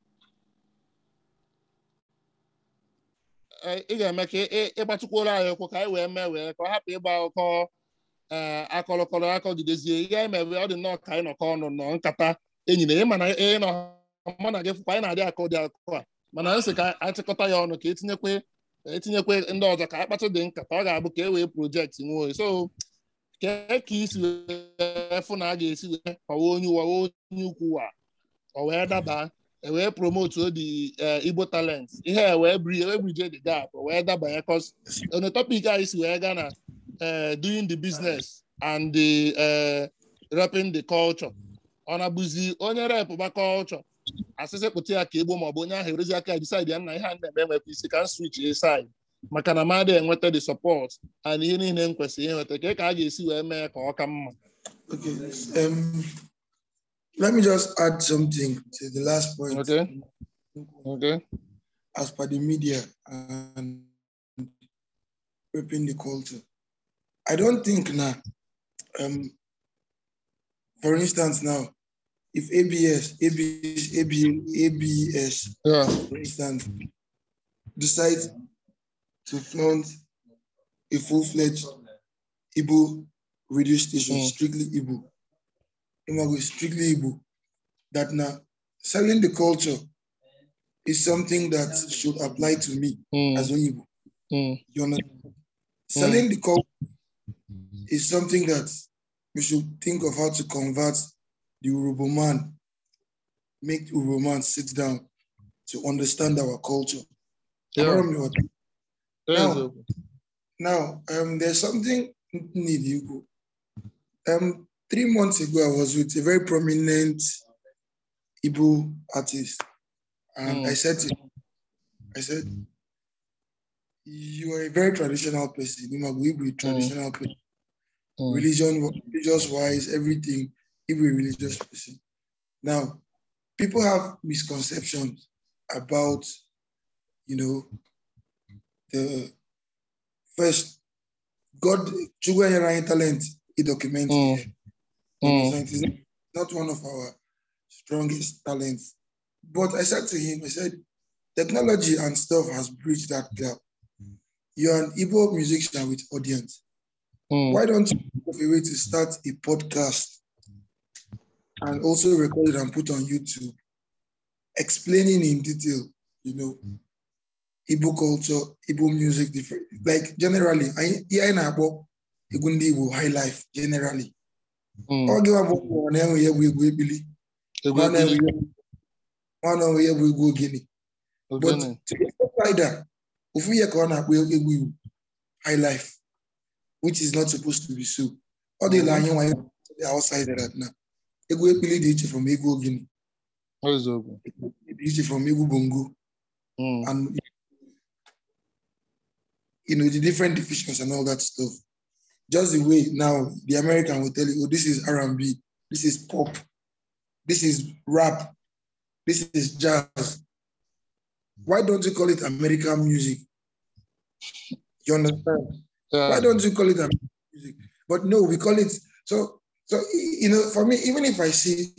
Eh, ị ga-eme ka ị- ị- ịgbatụkwuola anyị ụkwụ ka anyị wee mee wee ka ọ hapụ ịgba akụkọ ee akọlọkọrọ akọgidezie ihe anyị mere ọ dị nnọọ ka anyị nọkọ ọnụ nọ nkata enyi na ịma na ị nọ mụ na gị fụkwa anyị na-adị akọ ụdị akụkọ a mana anyị sị ka anyị chịkọta ya ọnụ ka etinyekwe etinyekwe ndị ọzọ ka anyị kpatụ dị nkata ọ ga-abụ ka e wee projekti nwe oyi so kee ka isi wee fụ na a ga-esi wee kọwa onye ụwa onye ukwu wa ọ wee daba e wee promote odi igbo talent ihe a wee bri wee brije the gap o wee dabanye cos on topic anyị si wee gaa na eh, doing the business and the eh, repping the culture ọ na-abụzi onye rep ba culture asịsị pụta ya ka igbo maọbụ onye ahụ erezi aka decide ya na ihe a na-eme enwekwa isi ka m switch a side maka na mmadụ enweta the support and ihe niile m kwesịrị inweta ka ka a ga-esi wee mee ka ọ ka mma Okay. Um, let me just add something to the last point. Okay. okay As per the media and repping the culture, I don't think now. Um, for instance, now, if ABS, ABS, ABS, ABS, yeah for instance, decides to flaunt a full-fledged Igbo radio station, Mm. strictly Igbo, Imago strictly Igbo, that now selling the culture is something that should apply to me Mm, as an Igbo. mm, You understand? Selling the culture is something that we should think of how to convert the Urobo man, make Urobo man sit down to understand our culture. yeah Abraham, you are- eziokwu. Now, um, there's something need you go. Um, three months ago, I was with a very prominent Igbo artist, and Mm. I said to him, I said, "You are a very traditional person. You must be a traditional person, Mm, religion, religious wise, everything. Igbo religious person." Now, people have misconceptions about, you know, the first God Chugwa talent he documented Mm. here. mm, It's not- not one of our strongest talents. But I said to him, I said, technology and stuff has bridged that gap. You're an Igbo musician with audience. mm. Why don't you think of a way to start a podcast and also record it and put on YouTube, explaining in detail, you know, Igbo culture, Igbo music, different. Like generally, anyị ihe anyị na-akpọ egwu ndị Igbo high life generally. Mm. Ọ gịwa bụ ụmụ na-enwe ya bụ egwu ebili, Egwu nwa na-enwe ekpili, ya bụ- nwa na-enwe ya bụ egwu ogene. But ogene. to the outsider, ofu ihe ka ọ na-akpọ egwu Igbo high life, which is not supposed to be so. Ọ dịla anyị nwanyị the outsider that na egwu ekpili dị iche from egwu ogene, Eziokwu. dị iche from egwu bongo. Mm. and you know the different divisions and all that stuff. Just the way now the American will tell you, oh, this is R&B, this is pop, this is rap, this is jazz. Why don't you call it American music? You understand? Why Yeah. don't you call it American music? But no, we call it so. So you know, for me, even if I see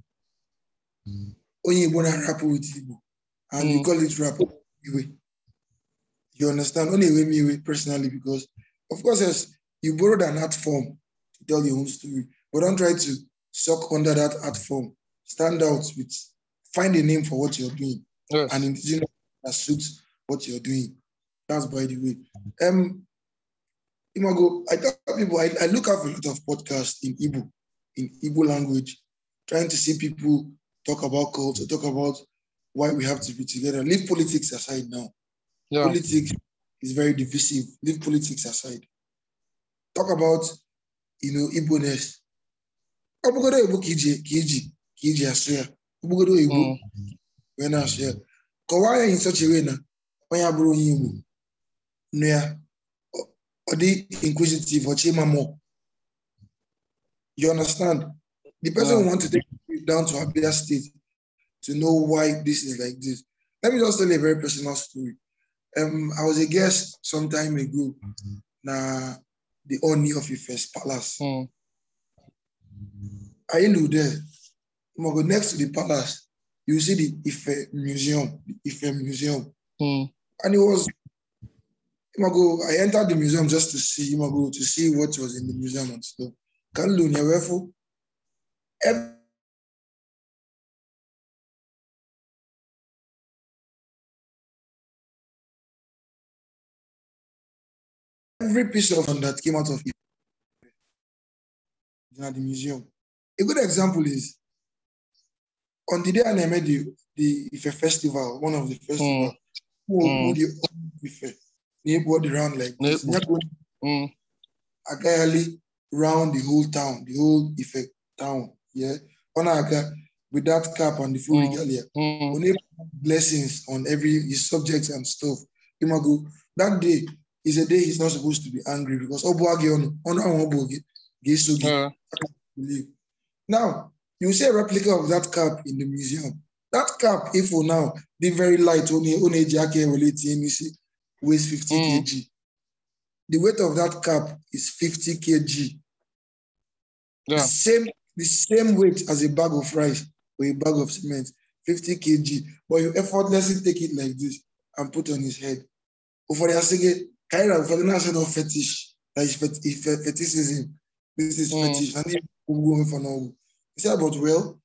only Igbo na rap with Igbo, and you Mm. call it rap, anyway, you understand? Only way me way personally because, of course, yes, you borrowed an art form to tell your own story, but don't try to suck under that art form. Stand out with, find a name for what you're doing, Yes. and indigenous that suits what you're doing. That's by the way. Um, Imago, I tell people I, I look up a lot of podcasts in Igbo, in Igbo language, trying to see people talk about culture, talk about why we have to be together. Leave politics aside now. Yeah. Politics is very divisive. Leave politics aside. Talk about, you know, Igbo-ness. Obugodo Igbo ka iji ka iji ka iji asụ ya. Obugodo Igbo Mm. wee na-asụ ya. Kọwaa ya in such a way na onye abụrụ onye Igbo nụ ya ọ- ọ dị inquisitive ọchị ịma more. You understand? The person Yeah. who want to take you down to Abia State to know why this is like this. Let me just tell you a very personal story. Um, I was a guest some time ago na the Oni of Ife's palace. Mm. I knew there. You go next to the palace, you see the Ife Museum, the Ife Museum. Mm. And it was, you go, I entered the museum just to see, you go, to see what was in the museum and stuff. Can you know every every piece of art that came out of it at the museum. A good example is on the day I made the, the Ife festival, one of the festivals, who Mm. who the Ife, they brought around like this. Na-ekpu. Mm. Agayali round the whole town, the whole Ife town. Yeah. On Aga with that cap and the full Mm. regalia. Mm. Only blessings on every his subjects and stuff. Imago, that day is a day he's not supposed to be angry because Obuagi on on Obuagi, Gesugi, Yeah. believe. Now, you see a replica of that cap in the museum. That cap, if for now, the very light, only only jacket relating, you see, weighs 50 Mm. kg. The weight of that cap is 50 kg. The Yeah. same, the same weight as a bag of rice or a bag of cement, 50 kg. But you effortlessly take it like this and put on his head. For the Asige, Kaira, for the national fetish, that is fet- is fet- fetishism. This is Mm. fetish. And if we go for now, you say about well,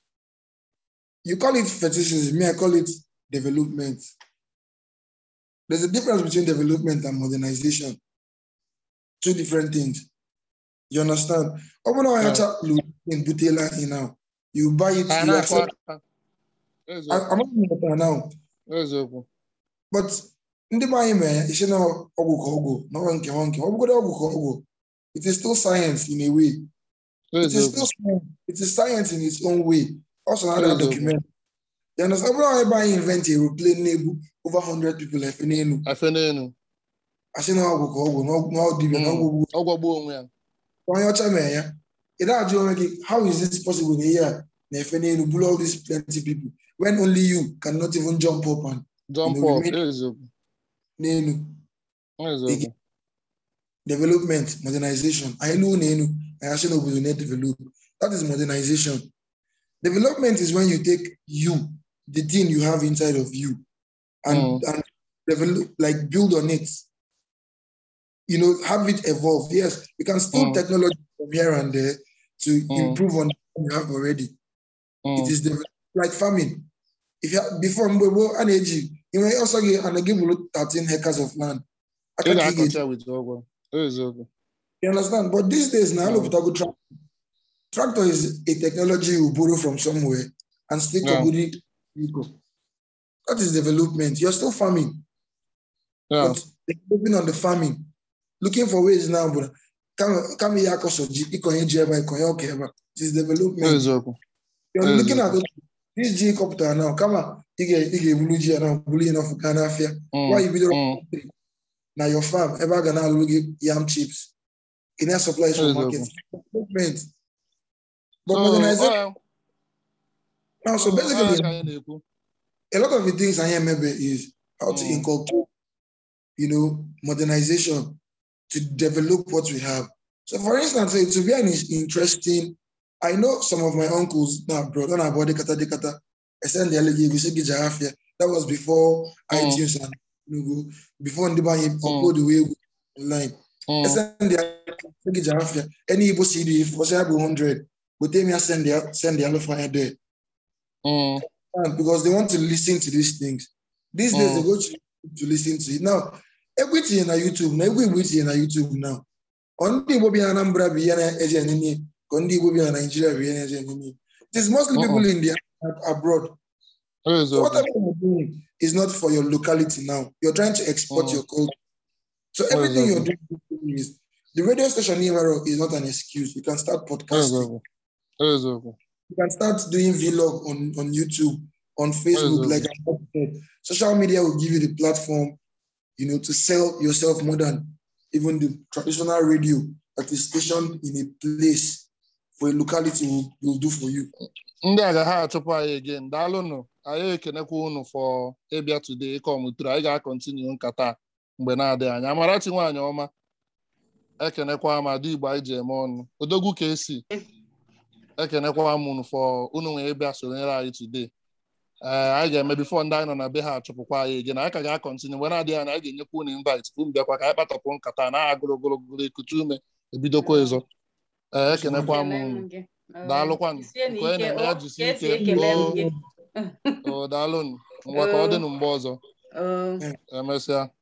you call it fetishism, me, I call it development. There's a difference between development and modernization. Two different things. You understand? Open our Yeah. chat in Butela in now. You buy it, Ah, you na-akụ accept. aka. I- Eziokwu. I'm not in the now. Eziokwu. But ndị be anyị mere ya isi na ọgwụ ka ọgwụ na ọgwụ nke nwa nke ọ bụgodị ọgwụ ka ọgwụ it is still science in a way it is Eziokwu. still science. it is science in its own way also na Eziokwu. document you understand ọ bụrụ na ebe anyị invent aeroplane na-ebu over 100 people efe n'elu Efe n'elu. asị na ọgwụ ka ọgwụ na ọgwụ na ọ dibịa na Mm. ọgwụ Ọ gwagbuo onwe ya. onye ọcha mere ya ị na-ajụ onwe gị how is it possible na ihe a na-efe n'elu bụrụ all these plenty people when only you cannot even jump up and Jump You know, up. we made- Eziokwu. n'elu Eziokwu. development modernization anyị nụ na enu anyị asị n'obodo na-develop that is modernization development is when you take you the thing you have inside of you and Mm. and develop like build on it you know have it evolve yes you can still Mm. technology from here and there to Mm. improve on what you have already Mm. it is develop- like farming if you have, before mgbe gboo a na-eji inwe ọsọ gị ana gị bụrụ 13 acres of land ị aka ka ị ga-eji ga-akọcha wit ụgwọ eziokwu You understand? But these days now, Mm. look at tractor. Tractor is a technology you borrow from somewhere and still Yeah. yeah. it vehicle. That is development. You're still farming, Yeah. but developing on the farming, looking for ways now. But come come here, cause of G, ikonye jeba, ikonye okeba. It is development. eziokwu You're Yes, looking yes. at those- this G copter now. Come on, you get you get blue G now, blue enough for Ghana fair. Mm, Why you be mm, the now your farm ever gonna look yam chips in a supply from Yes, market development. But so modernization ọ- now, so ọ- ọ basically, ka anyị na-ekwu a lot of the things I hear maybe is how to Mm. inculcate, you know, modernization to develop what we have. So, for instance, it will be an is- interesting. I know some of my uncles now brought on about the kata de kata. I send the LG, we say Gijahafia. That was before Mm. iTunes and you know, before Ndiba upload the way online. Mm, I send the Gijahafia. Any Igbo CD, if was able 100, but they may send the send the alpha there. mm, understand because they want to listen to these things. These days Mm. they go to, to listen to it. Now, everything on YouTube, now everything on YouTube now. On the Igbo bi na Anambra bi ya na eje nini, on the Igbo bi na Nigeria bi ya na eje nini. It is mostly people in the abroad. So eziokwu whatever you're doing is not for your locality now. You're trying to export Mm. your culture. So everything Exactly. you're doing is the radio station Ivaro is not an excuse. You can start podcasting. eziokwu eziokwu You can start doing vlog on, on YouTube, on Facebook, Exactly. like I said. Social media will give you the platform, you know, to sell yourself more than even the traditional radio that is stationed in a place for a locality will, will do for you. ndị a ga ha achụpụ anyị again daalụnụ anyị ekenekwa unu for ịbịa today ịkọmụtụrụ anyị ga-akọntinu nkata a mgbe na-adịghị anya amarachi nwaanyị ọma ekenekwa m ada igbo anyị ji eme ọnụ odogwu ka esi ekenekwa m unu for unu nwee ịbịa sonyere anyị today ee anyị ga-eme bifo ndị anyị nọ na be ha achụpụkwa anyị again anyị ka ga-akọntinu mgbe na-adịghị anya anyị ga-enyekwa unu invite unu bịakwa ka anyị kpatọpụ nkata na agụrụ ogologo ekutu ume ebidokwa ezo ee ekenekwa m unu Daalụkwanụ. Nke onye na-eme ya jisie ike. ekele m gị o daalụnụ ngwa ka ọ dịnụ mgbe ọzọ Oo. emesịa